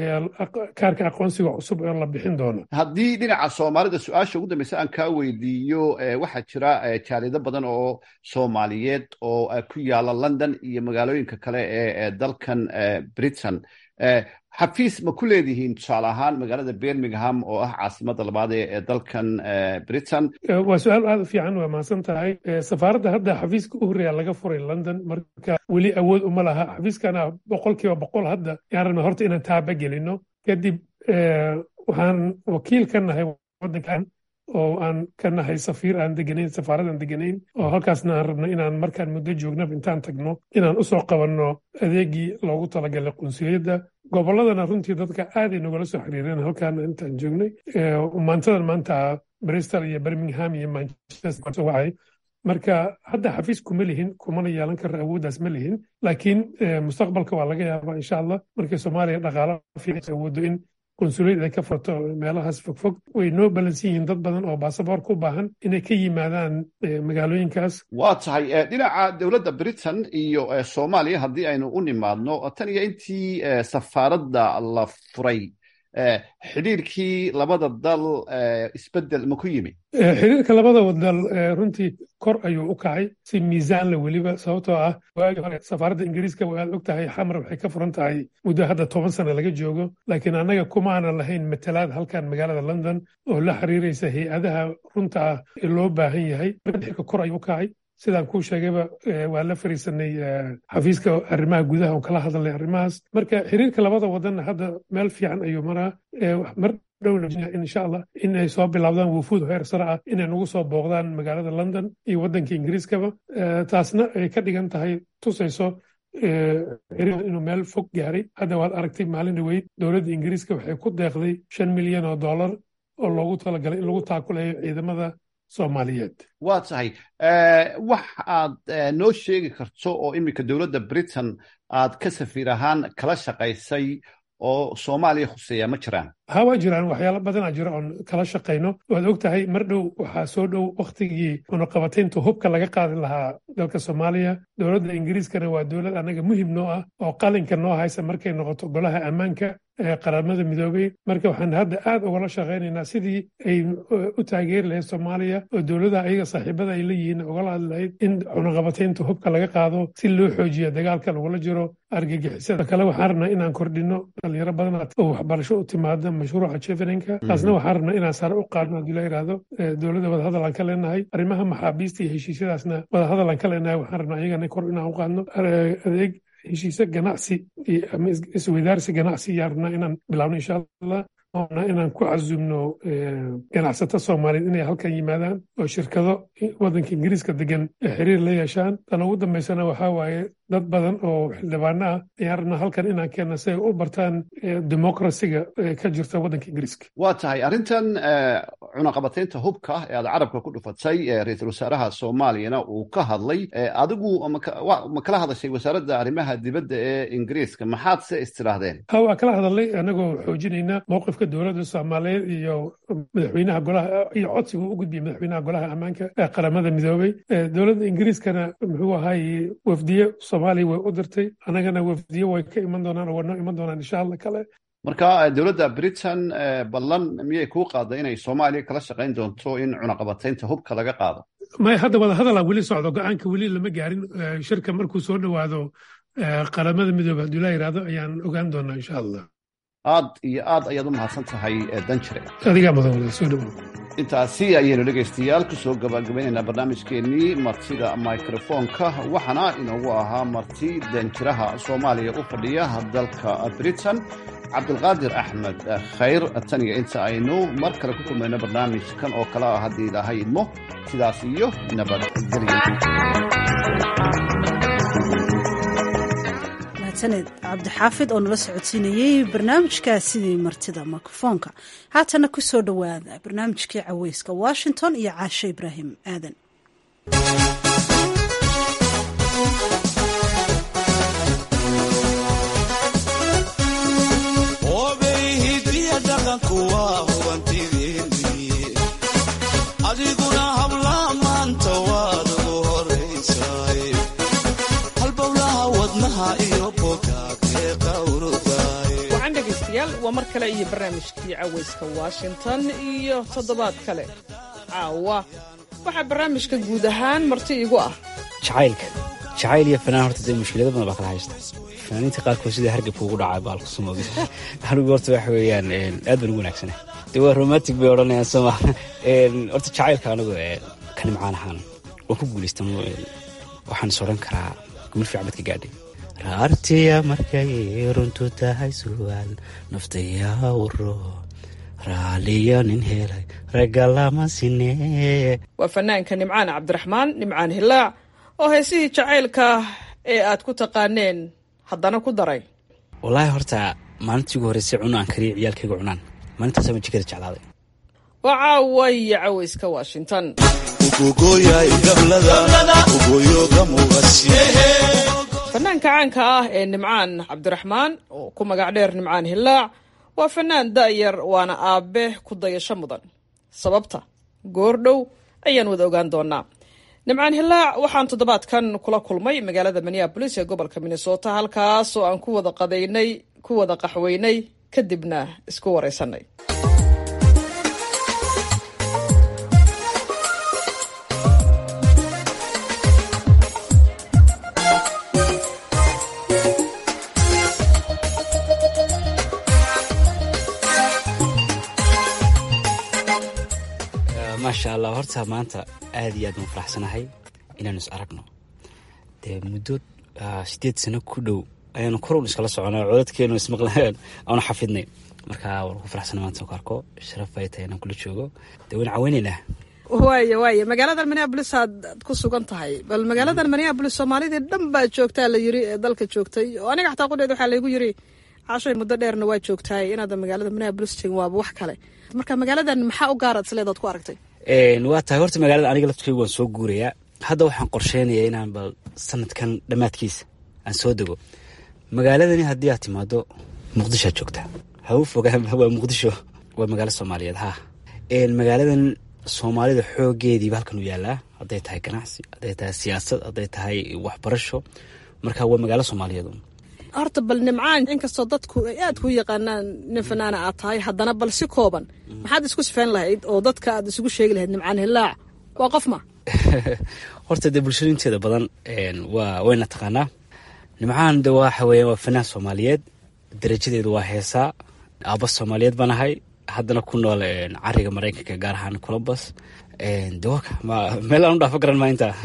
kaarka aqoonsiga cusub oo la bixin doono haddii dhinaca soomaalida su-aasha ugu dambeysa aan kaa weydiiyo waxaa jira jaalido badan oo soomaaliyeed oo ku yaala london iyo magaalooyinka kale ee dalkan britain xafiis ma ku leedihiin tusaale ahaan magaalada birmingham oo ah caasimada labaad ee dalkan britain waa su-aal aad u fiican waa mahadsan tahay safaaradda hadda xafiiska u horreeya laga furay london marka weli awood uma laha xafiiskana boqol kiiba boqol hadda yaan rabna horta inaan taaba gelino kadib waxaan wakiil ka nahay waddankan oo aan ka nahay safiir aan deganayn safaarad aan deganayn oo halkaasna aan rabno inaan markaan muddo joognaba intaan tagno inaan usoo qabanno adeegii loogu talagalay qunsuliyadda gobolladana runtii dadka aaday nogala soo xiriireen halkaana intaan joognay maantadan maanta bristol iyo birmingham iyo manchester waxay marka hadda xafiis kuma lihin kumana yeelan kara awooddaas ma lihin laakiin mustaqbalka waa laga yaabaa insha allah markii soomaaliya dhaqaala fiican awoodo in qunsuliyad ay ka furto meelahaas fogfog way noo balansan yihiin dad badan oo baasaboorka u baahan inay ka yimaadaan magaalooyinkaas waa tahay dhinaca dowladda britain iyo soomaaliya haddii aynu u nimaadno tan iyo intii safaaradda la furay xidhiirkii labada dal isbedel ma ku yimi xiriirka labada dal runtii kor ayuu u kacay si miisaanla weliba sababtoo ah waagii hore safaaradda ingiriiska waad og tahay xamar waxay ka furan tahay muddo hadda toban sano laga joogo laakiin annaga kuma aanan lahayn matalaad halkan magaalada london oo la xiriiraysa hay-adaha runta ah ee loo baahan yahay xiriirka kor ayuu u kacay sidaan kuu sheegayba waa la fariisanay xafiiska arrimaha gudaha oo kala hadalnay arrimahaas marka xiriirka labada wadanna hadda meel fiican ayuu maraa mar dhowna insha allah in ay soo bilaabdaan wufuud heer sare ah inay nagu soo booqdaan magaalada london iyo waddanka ingiriiskaba taasna ay ka dhigan tahay tusayso xiriir inuu meel fog gaaray hadda waad aragtay maalin dhaweyd dowladda ingiriiska waxay ku deeqday shan milyan oo dollar oo loogu talagalay in lagu taakulayo ciidamada soomaaliyeed waa tahay wax aad noo sheegi karto oo iminka dowladda britain aad ka safiir ahaan kala shaqaysay oo soomaaliya khuseeya ma jiraan ha waa jiraan waxyaalo badanaa jira oon kala shaqayno waad og tahay mar dhow waxaa soo dhow wakhtigii cunaqabataynta hubka laga qaadi lahaa dalka soomaaliya dowladda ingiriiskana waa dowlad annaga muhim noo ah oo qalinka noo haysa markay noqoto golaha ammaanka ee qaramada midoobey marka waxaan hadda aad ugala shaqaynaynaa sidii ay u taageeri lahayd soomaaliya oo dowladaha ayaga saaxiibada ay leeyihiin ugala hadli lahayd in cunaqabataynta hubka laga qaado si loo xoojiyo dagaalka lagula jiro argagixisada kale waxaan rabnaa inaan kordhino dhalinyaro badan oo waxbarasho u timaada mashruuca jeveninka taasna waxaan rabnaa inaan sare u qaadno haddii la yidhaahdo dowladda wadahadal aan ka leenahay arrimaha maxaabiista iyo heshiisyadaasna wadahadal aan ka leenahay waxaan rabnaa iyagana kor inaan u qaadno adeeg heshiise ganacsi ama isweydaarsi ganacsi ayaan rabnaa inaan bilaabno insha allah oona inaan ku casumno ganacsato soomaaliyeed inay halkan yimaadaan oo shirkado waddanka ingiriiska degan ay xiriir la yeeshaan tan ugu dambaysana waxaa waaye dad badan oo xildhibaano ah ayaan rabnaa halkan inaan keenna si ay u bartaan demokrasiga ka jirta waddanka ingiriiska waa tahay arrintan cunaqabataynta hubka ee aad carabka ku dhufatay ra-iisul wasaaraha soomaaliyana uu ka hadlay adigu ma kala hadashay wasaaradda arrimaha dibadda ee ingiriiska maxaad se istidhaahdeen ha waa kala hadalnay anagoo xoojinayna mowqifka dowladda soomaaliyeed iyo madaxweynaha golaha iyo codsiga u gudbiyay madaxweynaha golaha ammaanka ee qaramada midoobey dowladda ingiriiskana muxuu ahaay wafdiye soomaaliya way u dirtay annagana wafdiye way ka iman doonaan oo wanoo iman doonaan insha allah kale marka dowladda britain ballan miyay kuu qaaday inay soomaaliya kala shaqayn doonto in cunaqabataynta hubka laga qaado maya hadda wada hadalaa weli socdo go-aanka weli lama gaarin shirka markuu soo dhowaado qaramada midoobe hadduu la yidhaahdo ayaan ogaan doonaa insha allah aad iyo aad ayaad u mahadsan tahay danjire adigaa mudan soo dhowow intaasi ayaynu dhegaystayaal ku soo gabagabaynaynaa barnaamijkeennii martida mikrofoonka waxaana inoogu ahaa marti danjiraha soomaaliya u fadhiya dalka britain cabdulqaadir axmed khayr taniga inta aynu mar kale ku kulmayno barnaamijkan oo kale ah haddii ilaahay idmo sidaas iyo nabadgelyo mahadsaned cabdixaafid oo nala socodsiinayey barnaamijkaasidii martida mikrofoonka haatana ku soo dhowaada barnaamijkii caweyska washington iyo caashe ibraahim aadan adiguna habla maanta waad ugu horaysaay halbowlaha wadnaha iyo bogaagee qawrudaay wacan dhegaystayaal waa mar kale iyo barnaamijkii cawayska washington iyo toddobaad kale caawa waxaa barnaamijka guud ahaan marti igu ah jacaylka jacayl iyo fanaan horta dee mushkilado badan baa kala haysta fanaaniinta qaarkood sida hargabka ugu dhacay baalku sumoogi anigu horta waxa weeyaan aad baan ugu wanaagsana dee waa romantic bay odhanayaan sooma horta jacaylka anigu ka nimcaan ahaan waan ku guulaysta waxaan is odhan karaa gumul fiican bad ka gaadhay raartiya markay runtu tahay su'aal naftayaa wuro raaliyo nin helay ragga lama sinee waa fanaanka nimcaan cabdiraxmaan nimcaan hilaac oo heesihii jacaylka ee aad ku taqaaneen haddana ku daray wallaahi horta maalintii ugu horreysay cuno aan kariya ciyaalkayga cunaan maalintaasa ma jikada jeclaaday waa caawa iyo cawayska washington fanaanka caanka ah ee nimcaan cabdiraxmaan oo ku magac dheer nimcaan hilaac waa fanaan da'yar waana aabe ku dayasho mudan sababta goordhow ayaan wada ogaan doonaa nimcaan hilaac waxaan toddobaadkan kula kulmay magaalada minneabolis ee gobolka minnesota halkaas oo aan ku wada qadaynay ku wada qaxweynay kadibna isku waraysanay maasha allah horta maanta aad iyo aad baan faraxsanahay inaanu is aragno dee muddo sideed sano ku dhow ayaanu korun iskala soconay codadkeenu ismaqlaan aanu xafidnay marka waan ku faraxsana maanta ku arko sharaf ay tahay inaan kula joogo dee waan caweynaynaa waaya waaya magaaladan minneabolis aad ku sugan tahay bal magaaladan minneabolis soomaalidii dhan baa joogtaa la yiri ee dalka joogtay oo aniga xataa qudheed waxaa laygu yiri cashoy muddo dheerna waa joogtaay inaadan magaalada minneabolis jegin waaba wax kale marka magaaladan maxaa u gaaraad isleedaad ku aragtay waa tahay horta magaalada aniga laftkeyga waan soo guurayaa hadda waxaan qorsheynayaa inaan bal sanadkan dhammaadkiisa aan soo dego magaaladani haddii aad timaado muqdishoad joogtaa ha u fogaan waa muqdisho waa magaalo soomaaliyeed ha magaaladan soomaalida xoogeediiba halkan u yaalaa hadday tahay ganacsi hadday tahay siyaasad hadday tahay waxbarasho marka waa magaalo soomaaliyeed horta bal nimcaan inkastoo dadku ay aad ku yaqaanaan nin fanaana aad tahay haddana bal si kooban maxaad isku sifayn lahayd oo dadka aad isugu sheegi lahayd nimcaan hilaac waa qof ma horta dee bulshada inteeda badan waa wayna taqaanaa nimcaan de waxa weeya waa fanaan soomaaliyeed darajadeedu waa heesaa aaba soomaaliyeed baan ahay haddana ku nool cariga maraykanka gaar ahaan colombus de waka meel aan u dhaafo garan maa intaa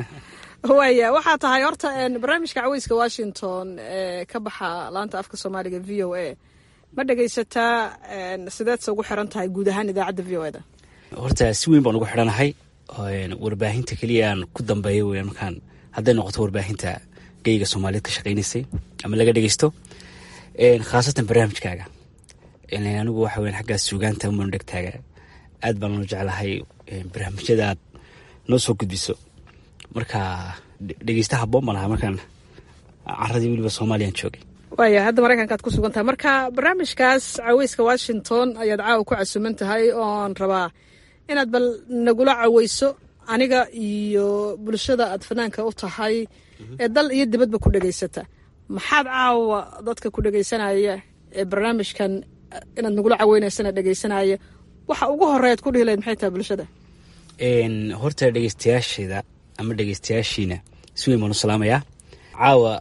waaya waxaa tahay horta barnaamijka caweyska washington ee ka baxa laanta afka soomaaliga v o a ma dhegaysataa sideedse ugu xiran tahay guud ahaan idaacadda v o eda horta si weyn baan ugu xidhanahay warbaahinta keliya aan ku dambeeya weyan markaan hadday noqoto warbaahinta geyga soomaaliyeed ka shaqaynaysay ama laga dhegeysto khaasatan barnaamijkaaga anigu waxa weyan xaggaas suugaanta umanu dhegtaaga aad baan loo jeclahay barnaamijyada aad noo soo gudbiso marka dhegeysta haboon baan ahaa markaan caradii weliba soomaaliyaan joogay waaya hadda maraykanka aad ku sugan tahay marka barnaamijkaas caweyska washington ayaad caawa ku casuman tahay oon rabaa inaad bal nagula caweyso aniga iyo bulshada aad fanaanka u tahay ee dal iyo dibadba ku dhegeysata maxaad caawa dadka ku dhegeysanaya ee barnaamijkan inaad nagula caweynaysana dhegeysanaya waxa ugu horeyaad ku dhihi lahayd maxay tahay bulshada horta dhegeystayaasheeda ama dhegeystayaashiina si weyn baan u salaamayaa caawa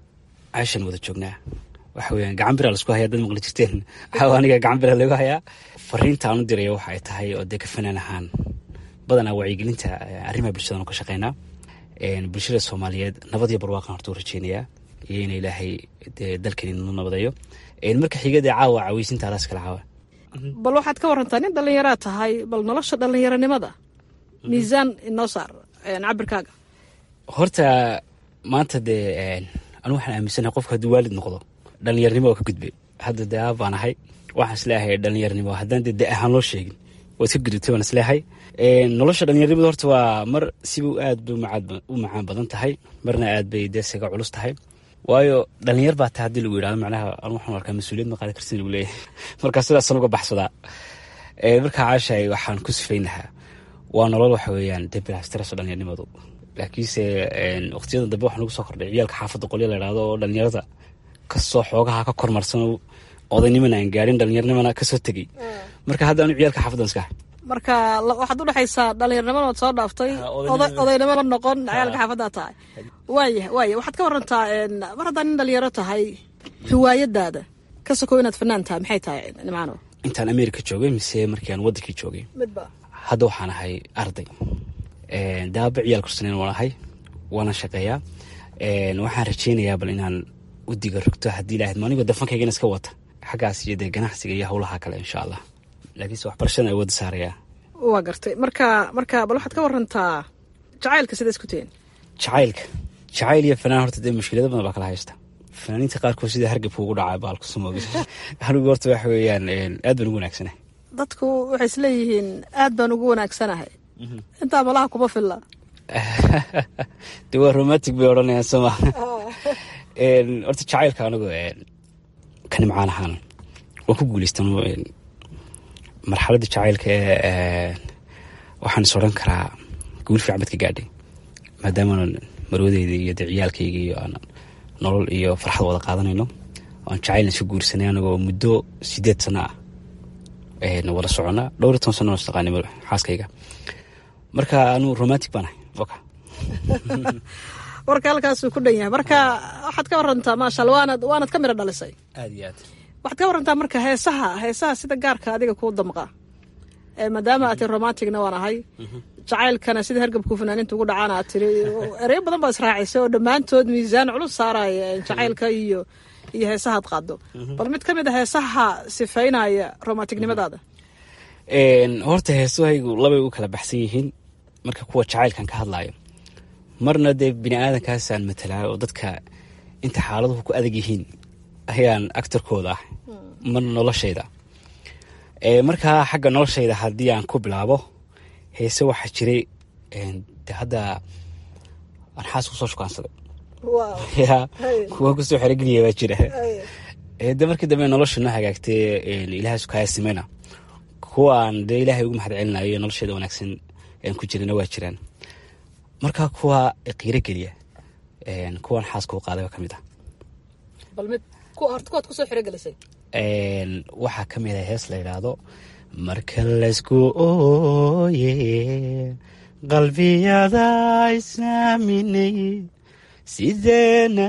caashan wada joognaa waxa weyaan gacan bira laisku hayaa dad maqli jirteen waxaa aniga gacan bira lagu hayaa fariinta aan u diraya waxa ay tahay oo dee ka fanaan ahaan badanaa wacyigelinta arrimaha bulshadan ka shaqeynaa bulshada soomaaliyeed nabad iyo barwaaqan horta u rajeynayaa iyo in ilaahay dee dalkani nu nabadeeyo marka xigada caawa caweysinta alaas kala caawa bal waxaad ka warantaa nin dhallinyaraa tahay bal nolosha dhallinyaranimada miisaan inoo saar cabirkaaga horta maanta dee anu waxaan aaminsanahay qofka hadduu waalid noqdo dhallinyarnimo oo ka gudbay hadda dee aab baan ahay waxaan isleeyahay dhallinyarnimo haddaan dee da ahaan loo sheegin waad ka gudubtay waan isleeyahay nolosha dhallinyarnimada horta waa mar sibuu aad bay u macaan badan tahay marna aad bay dee saga culus tahay waayo dhalinyar baa tahay haddii lagu yidhahdo macnaha anu waxaan arkaa mas-uuliyad ma qaadi kartin lagu leeyahay markaa sidaasan uga baxsadaa markaa caashahay waxaan ku sifayn lahaa waa nolol waxa weeyaan dee bilaastiras dhallinyarnimadu laakiinse waqtiyada dambe waxaa nagu soo kordhay ciyaalka xaafadda qolya la yidhahdo oo dhalinyarada kasoo xoogaha ka kormarsan odaynimana aan gaarin dhalinyaranimana kasoo tegey marka hadda anu ciyaalka xaafaddan iska ahay marka waxaad u dhexaysaa dhallinyarnimada waad soo dhaaftay odaynimada noqon ciyaalka xaafaddaa tahay waaya waaya waxaad ka warantaa mar haddaa nin dhalinyaro tahay hiwaayadaada ka sokow inaad fanaan tahay maxay tahay nimcaano intaan america joogay mise markii aan wadankii joogay midba hadda waxaan ahay arday daaba ciyaal kursaneyn waan ahay waana shaqeeyaa waxaan rajeynayaa bal inaan u diga rogto haddii ilaahad ma anigoo dafankaygana iska wata xaggaas iyo dee ganacsiga iyo howlaha kale insha allah laakiinse waxbarashada ay wada saarayaa waa gartay marka marka bal waxaad ka warantaa jacaylka sida isku tihiin jacaylka jacayl iyo fanaan horta dee mushkilado badan baa kala haysta fanaaniinta qaarkood sida hargabka ugu dhacay baalku samoogi anigu horta waxa weeyaan aad baan ugu wanaagsanahay dadku waxay isleeyihiin aad baan ugu wanaagsanahay intaa malaha kuma filla de waa romantic bay odhanayaan sooma horta jacaylka anigu ka nimcaan ahaan waan ku guuleystan marxaladda jacaylka ee waxaan is odhan karaa guul fiican bad ka gaadhay maadaama marwadeyda iyo dee ciyaalkayga iyo aan nolol iyo farxad wada qaadanayno aan jacaylna iska guursanay anagoo muddo sideed sano ah wada socona dhowr iyo toban sano istaqaanay xaaskayga marka anu romantic baan ahay oka warka halkaasuu ku dhan yahay marka waxaad ka warantaa maasha alla waanad waanad ka miro dhalisay aad iyo aad waxaad ka warantaa marka heesaha heesaha sida gaarka adiga kuu damqa maadaama aad tiri romanticna waan ahay jacaylkana sida hargabku fanaaniinta ugu dhacaan aad tiri ereyo badan baad israacisay oo dhammaantood miisaan culus saaraya jacaylka iyo iyo heesahaad qaado bal mid ka mid a heesaha sifaynaya romanticnimadaada horta heesahaygu labay u kala baxsan yihiin marka kuwa jacaylkan ka hadlaayo marna dee bini aadankaasaan matalaa oo dadka inta xaaladuhu ku adag yihiin ayaan actarkooda ah marna noloshayda markaa xagga noloshayda haddii aan ku bilaabo heese waxaa jiray de hadda aan xaas kusoo shukaansaday ya kuwa kusoo xerogeliya baa jira de markii dambe nolosha noo hagaagtay ilaahaasu kaaya simeyna kuwa aan dee ilaahay ugu mahad celinayo nolosheeda wanaagsan aan ku jirana waa jiraan marka kuwa qiiro geliya kuwan xaaska u qaaday baa ka mid ah bal mid horta kuwaad kusoo xirogelisay waxaa ka mid ah hees la yidhaahdo marka laysku ooye qalbiyada isaaminay sideena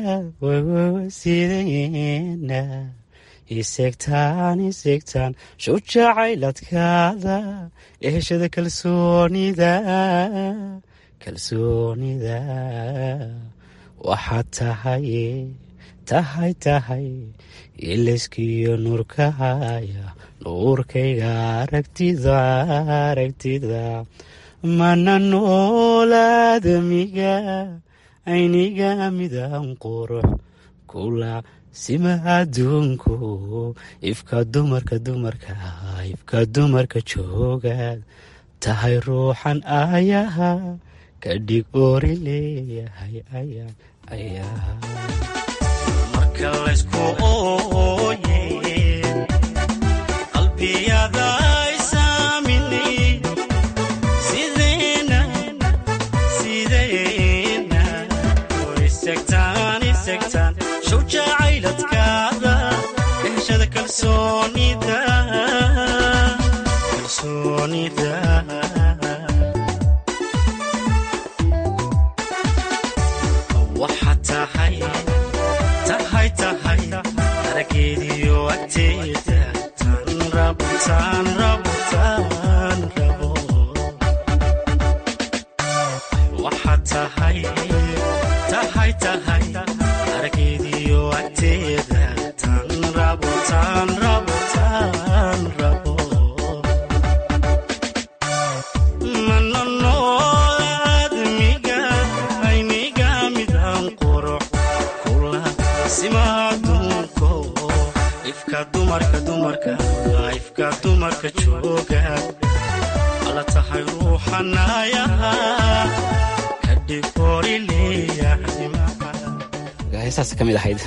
sideena isegtaan isegtaan shujacayladkaada eheshada kalsoonida kalsoonida waxaad tahay tahay tahay ilayskiyo nuurkahaya nuurkayga aragtida aragtida mana noolaadamiga ayniga midan qurux kula sima adduunku ifka dumarka dumarka ifka dumarka joogaad tahay ruuxan ayaha ka dhig oori leeyahay ayaan ayaa marka laysku ooye qalbiyada isaaminay sideena sideena isegtaan isegtaan shawjacayladkaada ehshada kalsoonida kalsoonida waxaa tahay tahay taan rabo taan rabo waxaad tahay tahay tahay araggeediyo agteeda taan rabo taan rabo taan rabo mananoadmiga ayniga midaan qurux kula simaadunko ifka dumarka dumarka ifka dumarka jooga ala tahay ruuxanayaha kadhigori leeyaxdimaha heestaas ka mid ahayd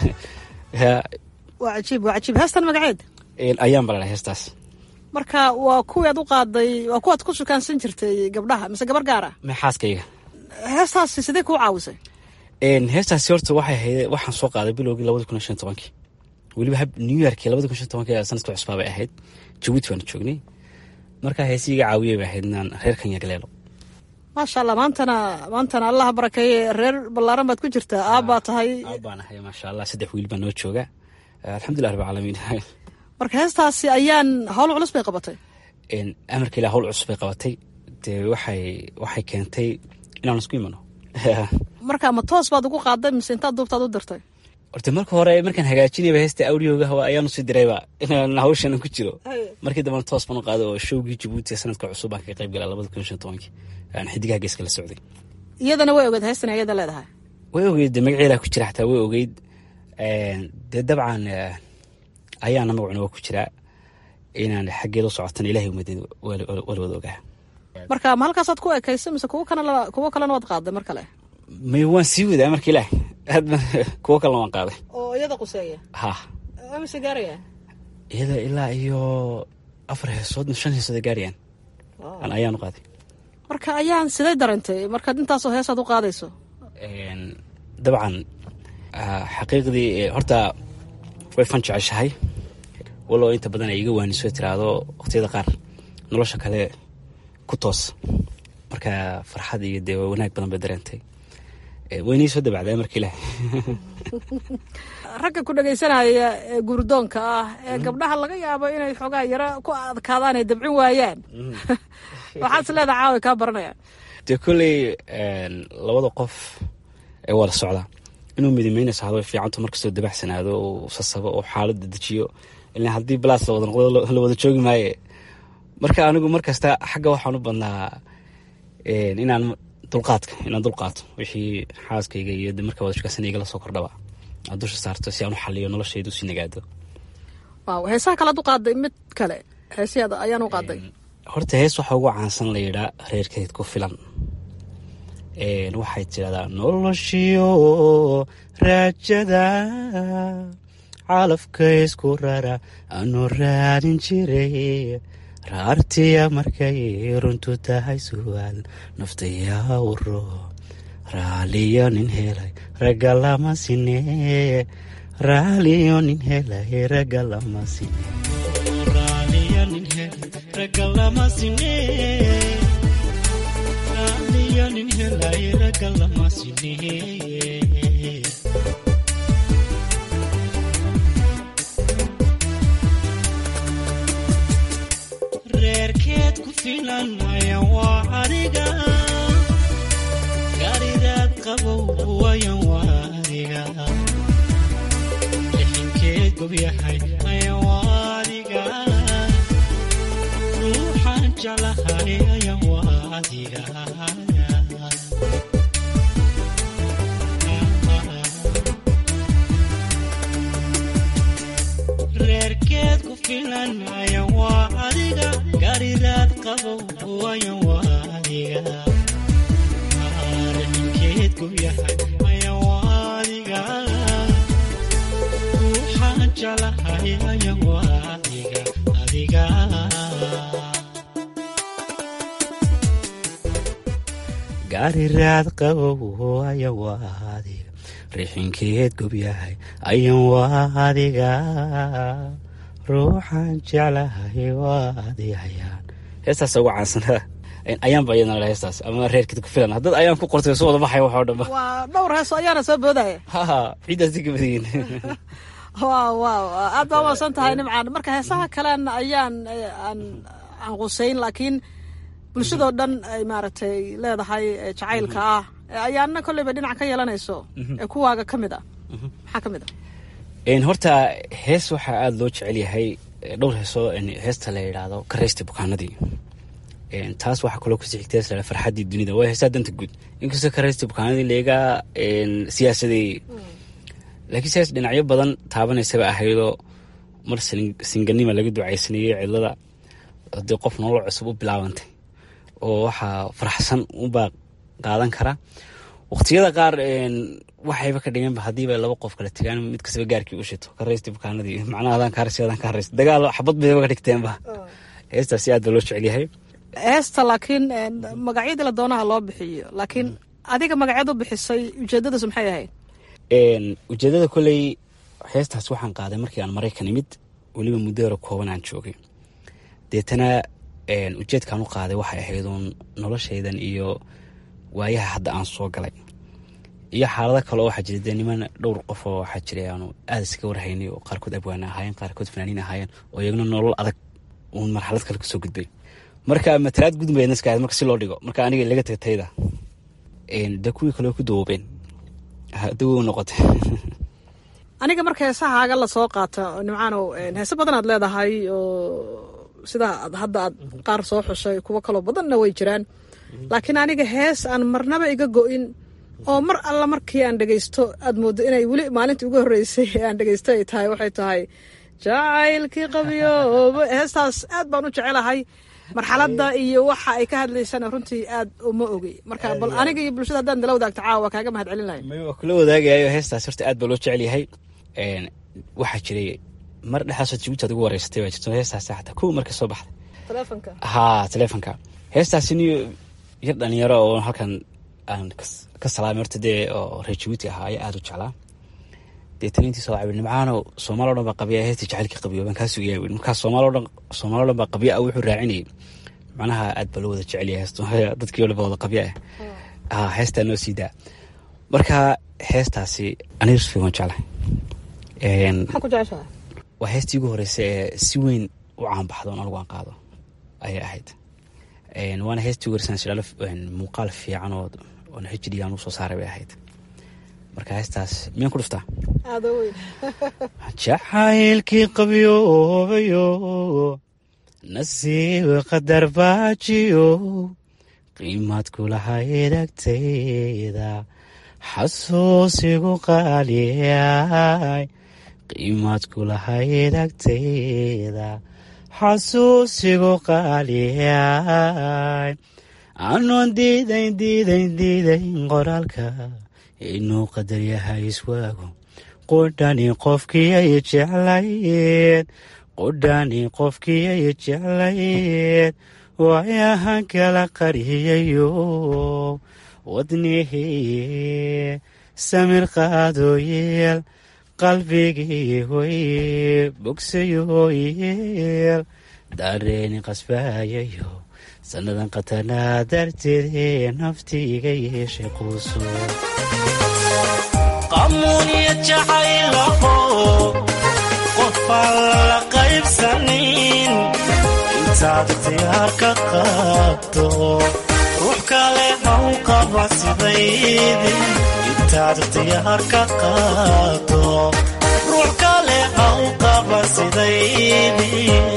waa cajiib waa cajiib heestan magaceed ayaan balana heestaas marka waa kuwii aad u qaaday waa kuwaad ku sukaansan jirtay gabdhaha mise gabar gaar ah maxaaskayga heestaasi sidee kuu caawisay heestaasi horta waxay ahayd waxaan soo qaaday bilowgii labadi kun iyo shan tobankii weliba hab new yorkii labadi kun shan tobankii sanadka cusbaa bay ahayd jabuuti baanu joognay markaa heesiiga caawiyey bay ahayd inaan reer kanya galeelo maasha allah maantana maantana allah barakeeye reer ballaaran baad ku jirtaa aabbaa tahay baan ahay maasha allah saddex wiil baa noo jooga alxamdulilah rabbi caalamiin marka heestaasi ayaan howl culus bay qabatay amarka ilah howl cusub bay qabatay dee waxay waxay keentay inaan isku imano marka ma toos baad ugu qaaday mise intaad duubtaad u dirtay horta marka hore markaan hagaajinayba heesta audioga ayaanu sii dirayba inaan hawshan ku jiro markii dambena toos baan u qaaday oo showgii jabuuti ee sanadka cusub baan kaga qayb galaa labada kun shan tobankii aan xidigaha geeska la socday iyadana way ogeed heestan iyada leedahay way ogeyd de magaceedaa ku jira xataa way ogeyd dee dabcan ayaana magacuna waa ku jiraa inaan xaggeeda u socotan ilahay umadeed waa la wada ogaa marka ma halkaasaad ku ekaysay mise kuwo kana kuwo kalena waad qaaday mar kale may waan sii wadaa marka ilaah aad kuwo kalena waan qaaday oo iyada quseeya ha mise gaaraya iyada ilaa iyo afar heesood shan heesood ay gaarayaan aan ayaanu qaaday marka ayaan siday dareentay markaad intaasoo heesaad u qaadayso dabcan xaqiiqdii horta way fan jeceshahay walow inta badan ay iga waaniso tiraahdo waqtiyada qaar nolosha kale ku toos marka farxad iyo dee wanaag badan bay dareentay waynii soo dabacdaa marka ilaah ragga ku dhegaysanaya ee guurdoonka ah ee gabdhaha laga yaabo inay xoogaa yaro ku adkaadaan ay dabcin waayaan waxaad is leedaha caawi kaa baranayaan dee kolley labada qof ee wada socda inuu midimeynayso hada way fiicanto markastoo dabacsanaado uu sasabo oo xaaladda dejiyo ilan haddii balaas la wada noqdo la wada joogi maaye marka anigu markasta xagga waxaan u badnaa inaan dulqaadka inaan dulqaato wixii xaaskayga iyo marka wada shukaasanayga la soo kordhaba aan dusha saarto si aan u xaliyo noloshaydu si nagaado waaw heesaha kalead u qaaday mid kale heesiyaada ayaan u qaaday horta hees waxaa ugu caansan la yidhaa reerkeed ku filan waxay tidhahdaa noloshiyo raajada calafka isku rara aanu raadin jiray raartiya markay runtu tahay su'aal naftayaa uro raaliyo nin helay ragga lama sine raaliyo nin helay ragga lama sine raaliyo nin helay ragga lama sine raaliyo nin helay ragga lama sine reerkeed ku filan wayan waa adiga gaaridaad qabow wayan waa adiga lixinkeed gobyahay ayan waa adiga ruuxaan jeclahay ayan waa adiga reerkeed ku filan ayan waa adiga gaaridaad qabow wayan waa adiga lixinkeed gobyahay ayan waa adiga ruuxaan jeclahay ayan waa adiga adiga gaariraad qabow ayan waa adiga rixinkeed gobyahay ayan waa adiga ruuxaan jeclahay waa adigayaan heestaas ugu caansanaa ayaanba iyadana le heestaas ama reerkeed ku filan haddad ayaan ku qortay soo wada baxay wax oo dhanba waa dhowr heeso ayaana soo boodaya haha ciiddaas digabadiin waaw waaw aad baa umaasan tahay nimcaan marka heesaha kalen ayaan aan aan quseyn laakiin bulshadoo dhan ay maaragtay leedahay jacaylka ah ayaana kolleyba dhinac ka yeelanayso ee kuwaaga ka mid ah maxaa ka mid ah horta hees waxaa aada loo jecel yahay dhowr heesoo heesta la yidhaahdo karaysta bukaanadii taas waxaa kaloo kusii xigta hees la farxaddii dunida waa heesaa danta guud inkastoo karaysta bukaanadii leega siyaasadeeyey laakiin sidaas dhinacyo badan taabanaysaba ahaydoo mar singanima laga ducaysanayey cidlada hadii qof nolol cusub u bilaabantay oo waxaa faraxsan ubaa qaadan kara waqtiyada qaar waxayba ka dhiganba hadiiba laba qof kala tegaan mid kastaba gaarkii u shito karaysta bukaanadii macnaha adaan kaarsi adaan kaaraysta dagaal xabad bayba ka dhigteenba heestaasi aad baa loo jecel yahay heesta laakiin magacyadii la doonaha loo bixiyo laakiin adiga magacyad u bixisay ujeedadasu maxay ahayd ujeedada koley heestaas waxaan qaaday markii aan maraykan imid weliba muddo hore kooban aan joogay deetana ujeedkaan u qaaday waxay ahayd uun noloshaydan iyo waayaha hadda aan soo galay iyo xaalado kale oo waxaa jira dee niman dhowr qof oo waxaa jiray aanu aada iska warhaynay oo qaarkood abwaana ahaayeen qaarkood fanaaniin ahaayeen oo iyaguna nolol adag uun marxalad kale kasoo gudbay marka matalaad gudbaya naska marka si loo dhigo marka aniga laga tagay tayda dee kuwii kale ku dawoobeen dawow noqotay aniga marka heesahaaga lasoo qaata nimcaanow heese badan aad leedahay oo sida hadda aad qaar soo xushay kuwo kaloo badanna way jiraan laakiin aniga hees aan marnaba iga go-in oo mar alla markii aan dhegeysto aad mooddo inay weli maalintii ugu horreysay aan dhegeysto ay tahay waxay tahay jacaylkii qabyoobo heestaas aad baan u jecelahay marxaladda iyo waxa ay ka hadlaysana runtii aad uma ogey marka bal aniga iyo bulshada haddaan nala wadaagto caawa waa kaaga mahad celin lahay waa kula wadaagayayo heestaas horta aad baa loo jecel yahay waxaa jiray mar dhexaasoo jabuuti aad ugu wareysatay baa jirto heestaas xataa kuwa marka soo baxday telefonka haa telefonka heestaasi ni yar dhalinyaro oo halkan aan ka salaamay horta dee oo reer jabuuti ahaa ayaa aada u jeclaa deetana intii soo cabir nimcaano soomaali o dhan baa qabya heesta jacaylkii qabyo baan kaa sugayaa wi markaa soomaali o dhan soomaali o dhan baa qabya ah wuxuu raacinayay macnaha aad baa loo wada jecel yahay heesto dadkii o dhan baa wada qabya ah haa heestaa noo sii daa marka heestaasi aniga rusfi waan jeclahay maxaa ku jeceshahay waa heestii ugu horreysay ee si weyn u caanbaxdo on anigu aan qaado ayay ahayd waana heestii ugu horreysay sidhaalo muuqaal fiican oo oon hd aan u soo saaray bay ahayd marka heestaas miyaan ku dhuftaa aada weyn jacaylkii qabyoobayo nasiib qadar baajiyo qiimaad kulahayd agtayda xasuusigu qaaliyay qiimaad kulahayd agtayda xasuusigu qaaliyay anoon diidayn diidayn diidayn qoraalka inuu qadar yahay iswaago qudhani qofkiyay jeclayd qudhani qofkiyay jeclayd waayahan kala qariyayo wadnihii samir qaadooyeel qalbigii hoy bogsayoyeel dareeni qasbaayayo sannadan qatanaa darteedee naftiiga yeeshay quuso qamuuniya jacaylaho qofaan la qaybsanin intaad ikhtiyaar ka qaabto ruux kale haw qaba sidaydi intaad ikhtiyaar ka qaabto ruux kale haw qaba sidaydi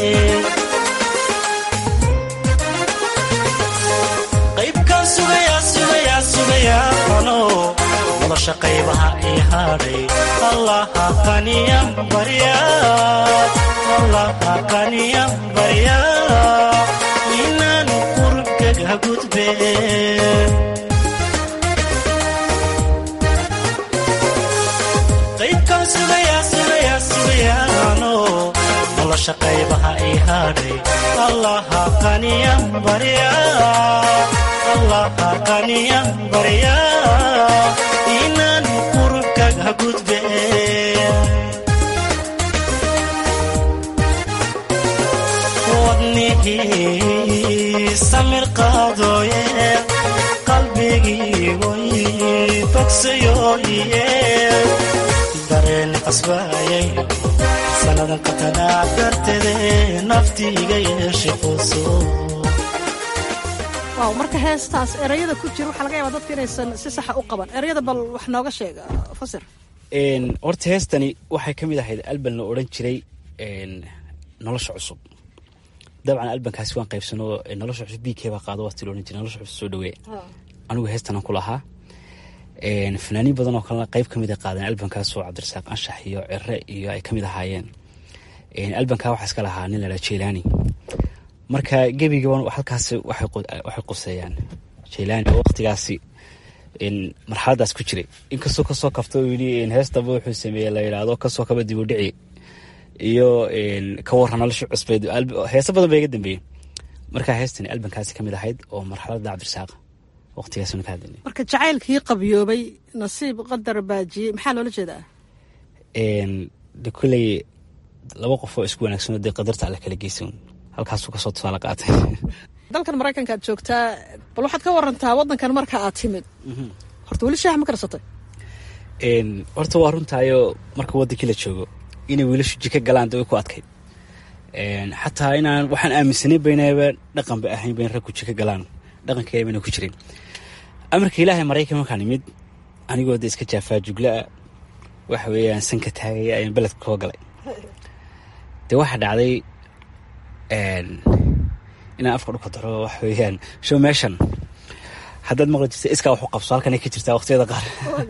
qaybkaan sugayaa sugayaa sugayaa ano nolosha qaybaha ii hadhay allaha qaniyan barya allaha qaniyan barya inaanu qurubkaga gudbe qaybkaan sugayaa sugayaa sugayaano nolosha qaybaha ii hadhay allaha qaniyan barya allaha qaniyan barya inaanu qurubkaga gudbe wadnihii samir qaadooye qalbigii way bogsayoye darteeni qasbaayay sannadan qatanaa darteede naftiiga yeeshay quuso waaw marka heestaas erayada ku jira waxaa laga yaabaa dadka inaysan si saxa u qaban erayada bal wax nooga sheega fasir horta heestani waxay ka mid ahayd alban la odhan jiray nolosha cusub dabcan albankaasi waan qaybsano nolosha cusub b k baa qaado waati la odhan jiray nolosha cusub soo dhaweeya anigu heestanan ku lahaa fanaaniin badan oo kalena qayb ka mid a qaadeen albankaasoo cabdirasaaq anshax iyo cire iyo ay ka mid ahaayeen albankaa waxaa iska lahaa nin ladhaa jeylaani marka gebigaban halkaas waxay quseeyaan jeylaani oo waqtigaasi marxaladaas ku jiray inkastoo kasoo kabta yii heestaba wuxuu sameeyey la yidhaahdo kasoo kaba dibudhici iyo ka waran nolosha cusbeed heeso badan baa iga dambeeyey marka heestani albankaasi ka mid ahayd oo marxalada cabdirasaaq waqtigaasna ka hadlay marka jacaylkii qabyoobay nasiib qadar baajiyey maxaa loola jeedaa de kolley laba qof oo isku wanaagsanoo dee qadarta alla kala geysan halkaasuu kasoo tusaale qaatay dalkan maraykanka aad joogtaa bal waxaad ka warantaa waddankan marka aad timid horta weli shaah ma karsatay horta waa runtaayo marka waddankii la joogo inay wiilashu jika galaan de way ku adkayd xataa inaan waxaan aaminsanayn baynaba dhaqanba ahayn bayn ragku jika galaan dhaqankeeda bayna ku jirin amarka ilaahay maraykan markaan imid anigoo de iska jaafaa jugla'a waxa weeyaan sanka taagaya ayaan beledka koo galay dee waxaa dhacday inaan afka dhulka daro waxa weeyaan show meeshan haddaad maqli jirta iskaa wax u qabso halkanay ka jirtaa waqtiyada qaar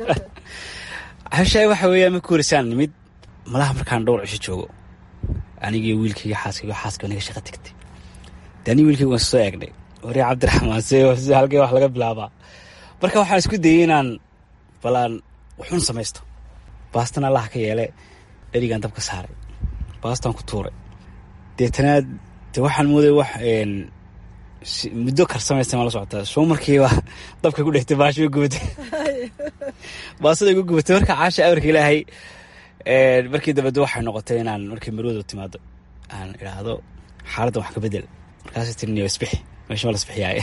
hashaay waxa weeyaan ma kuurisaan nimid malaha markaan dhowr cisho joogo anigii wiilkayga xaaskayga xaaska naga shaqa tagtay de anigi wiilkayga waan soo eegnay wari cabdiraxmaan se halkee wax laga bilaabaa marka waxaan isku dayay inaan balaan wuxuun samaysto baastan allaha ka yeele dherigaan dabka saaray baastaan ku tuuray deetana de waxaan mooday wax muddo karsamaysta ma la socotaa soo markiiba dabka ku dhegtay baasha way gubatay baasada igu gubatay marka caasha amarka ilaahay markii dambede waxay noqotay inaan markii marwadu timaado aan idhaahdo xaaladdan wax ka bedel markaas tiriniyo isbixi meesha ma la isbixiyaaye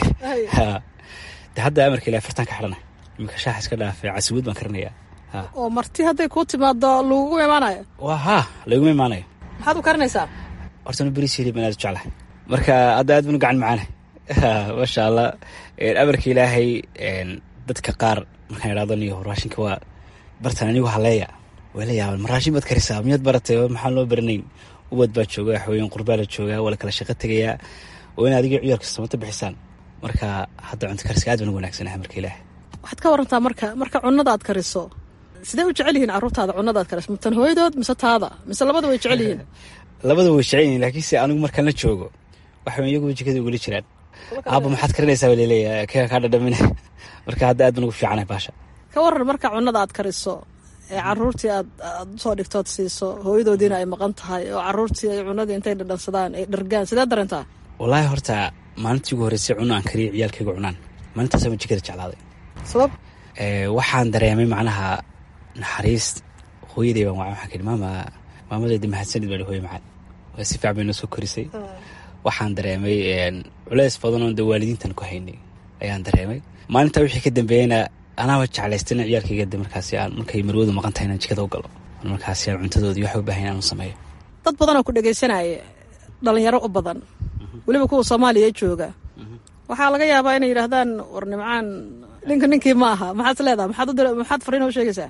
de hadda amarka ilahay fartaan ka xidhana iminka shaax iska dhaafay casiwad baan karinayaa oo marti hadday kuu timaado lagugu imaanayo waa haa laguma imaanayo maxaad u karinaysaa hortana beris hilib aan aad u jeclahay marka hadda aad banu gacan macaana maasha allah amarka ilaahay dadka qaar markaan idhahdo niyo raashinka waa bartan anigu haleeya way la yaaban ma raashin baad karisaa miyaad baratay maxaan loo baranayn ubad baa jooga waxaweyaan qurbaa la joogaa waa la kala shaqo tegayaa oo in adiga ciyaalka samata bixisaan marka hadda cunto kariska aad baan ugu wanaagsanahay marka ilaahay waxaad ka warantaa marka marka cunada aad kariso sidee u jecel yihiin carruurtaada cunada aad kariso matan hooyadood mise taada mise labada way jecel yihiin labada way jecel yihiin laakiinse anigu markaan la joogo waxaweyn iyagu jikada ugula jiraan aabba maxaad karinaysaa baa laleeyahay keega kaa dhadhamine marka hadda aad baan ugu fiicanahay baasha ka waran marka cunada aad kariso ee caruurtii aad aad usoo dhigtood siiso hooyadoodiina ay maqan tahay oo caruurtii ay cunadii intay dhadhansadaan ay dhargaan sidee dareentaa wallaahi horta maalintii ugu horreysay cuno aan kariyo ciyaalkayga cunaan maalintaasama jikada jeclaaday sabab waxaan dareemay macnaha naxariis hooyaday baan waa waxaan kidhi maama maamadeeda mahadsanid baa hooye macaan waa si fiican bay noo soo korisay waxaan dareemay culeys badan oon de waalidiintan ku haynay ayaan dareemay maalintaa wixii ka dambeeyeyna anaaba jeclaystayna ciyaalkayga de markaasi aan markay marwadu maqan tahay inaan jikada u galo markaasi aan cuntadoodii waxa u baahan inaan u sameeyo dad badanoo ku dhegaysanaya dhalinyaro u badan weliba kuwa soomaaliya jooga waxaa laga yaabaa inay yidhaahdaan war nimcaan ninka ninkii ma aha maxaad leedaha maxaad fariina u sheegaysaa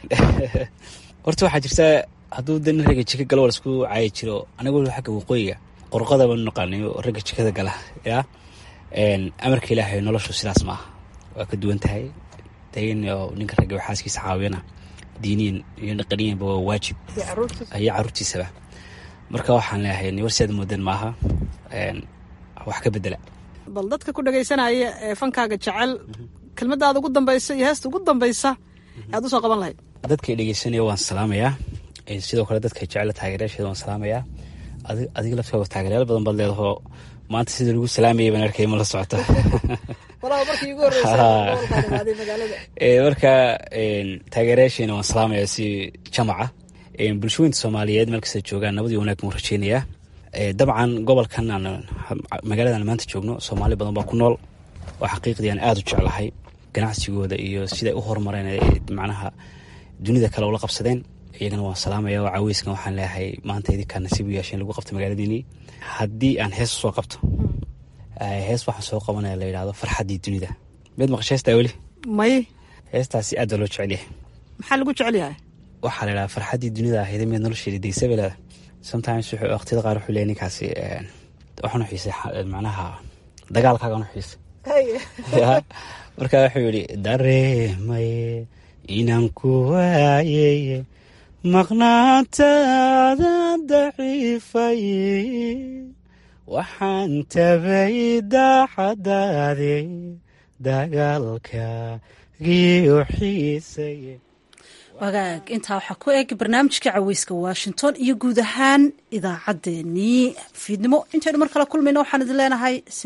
horta waxaa jirta hadduu de nin ragga jika galo waa laisku caayi jiro anaga waliba xagga waqooyiga qorqada baan naqaanay oo ragga jikada gala yaa amarka ilaahay noloshu sidaas ma aha waa ka duwan tahay dayn oo ninka ragga xaaskiisa caawiyana diiniyan iyo dhaqaniyanba waa waajib iyo caruurtiisaba marka waxaan leeyahay war si aad moodan maaha wax ka bedela bal dadka ku dhagaysanaya ee fankaaga jecel kelmadaada ugu dambaysa iyo heesta ugu dambaysa aad usoo qaban lahayd dadkay dhegeysanaya waan salaamayaa sidoo kale dadka jecela taageerayaasheeda waan salaamayaa adiga laftooda taageeryaal badan baad leedahoo maanta sida lagu salaamayay baan arkay ma la socota marka taageerayaasheena waan salaamayaa si jamaca bulshooyinta soomaaliyeed meel kasta joogaan nabadii wanaag baan rajeynayaa dabcan gobolkan aan magaaladan maanta joogno soomaali badan baa ku nool oo xaqiiqdii aan aada u jeclahay ganacsigooda iyo siday u horumareen macnaha dunida kale ula qabsadeen iyagana waan salaamaya oo caweyskan waxaan leeyahay maanta idinkaa nasiib u yeesheen lagu qabto magaaladiinii haddii aan hees soo qabto hees waxaan soo qabanaya la yidhahdo farxaddii dunida miyaad maqasha heestaa weli may heestaasi aad baa loo jecel yahay maxaa lagu jecel yahay waxaa la yidhahda farxaddii dunida ahayd miyaad nolosheeda deysaba leeda sometimes wuxuu waqtiyada qaar wuxuu leeyahay ninkaasi waxaan u xiisay macnaha dagaalkaagaan u xiisay marka wuxuu yidhi dareemaye inaan ku waayeye maqnaantaada daciifaye waxaan tabay daacadaade dagaalkagiiu xiisaye wagaag intaa waxaa ku eg barnaamijka caweyska washington iyo guud ahaan idaacaddeenii fiidnimo intaynu mar kale kulmayno waxaan idin leenahay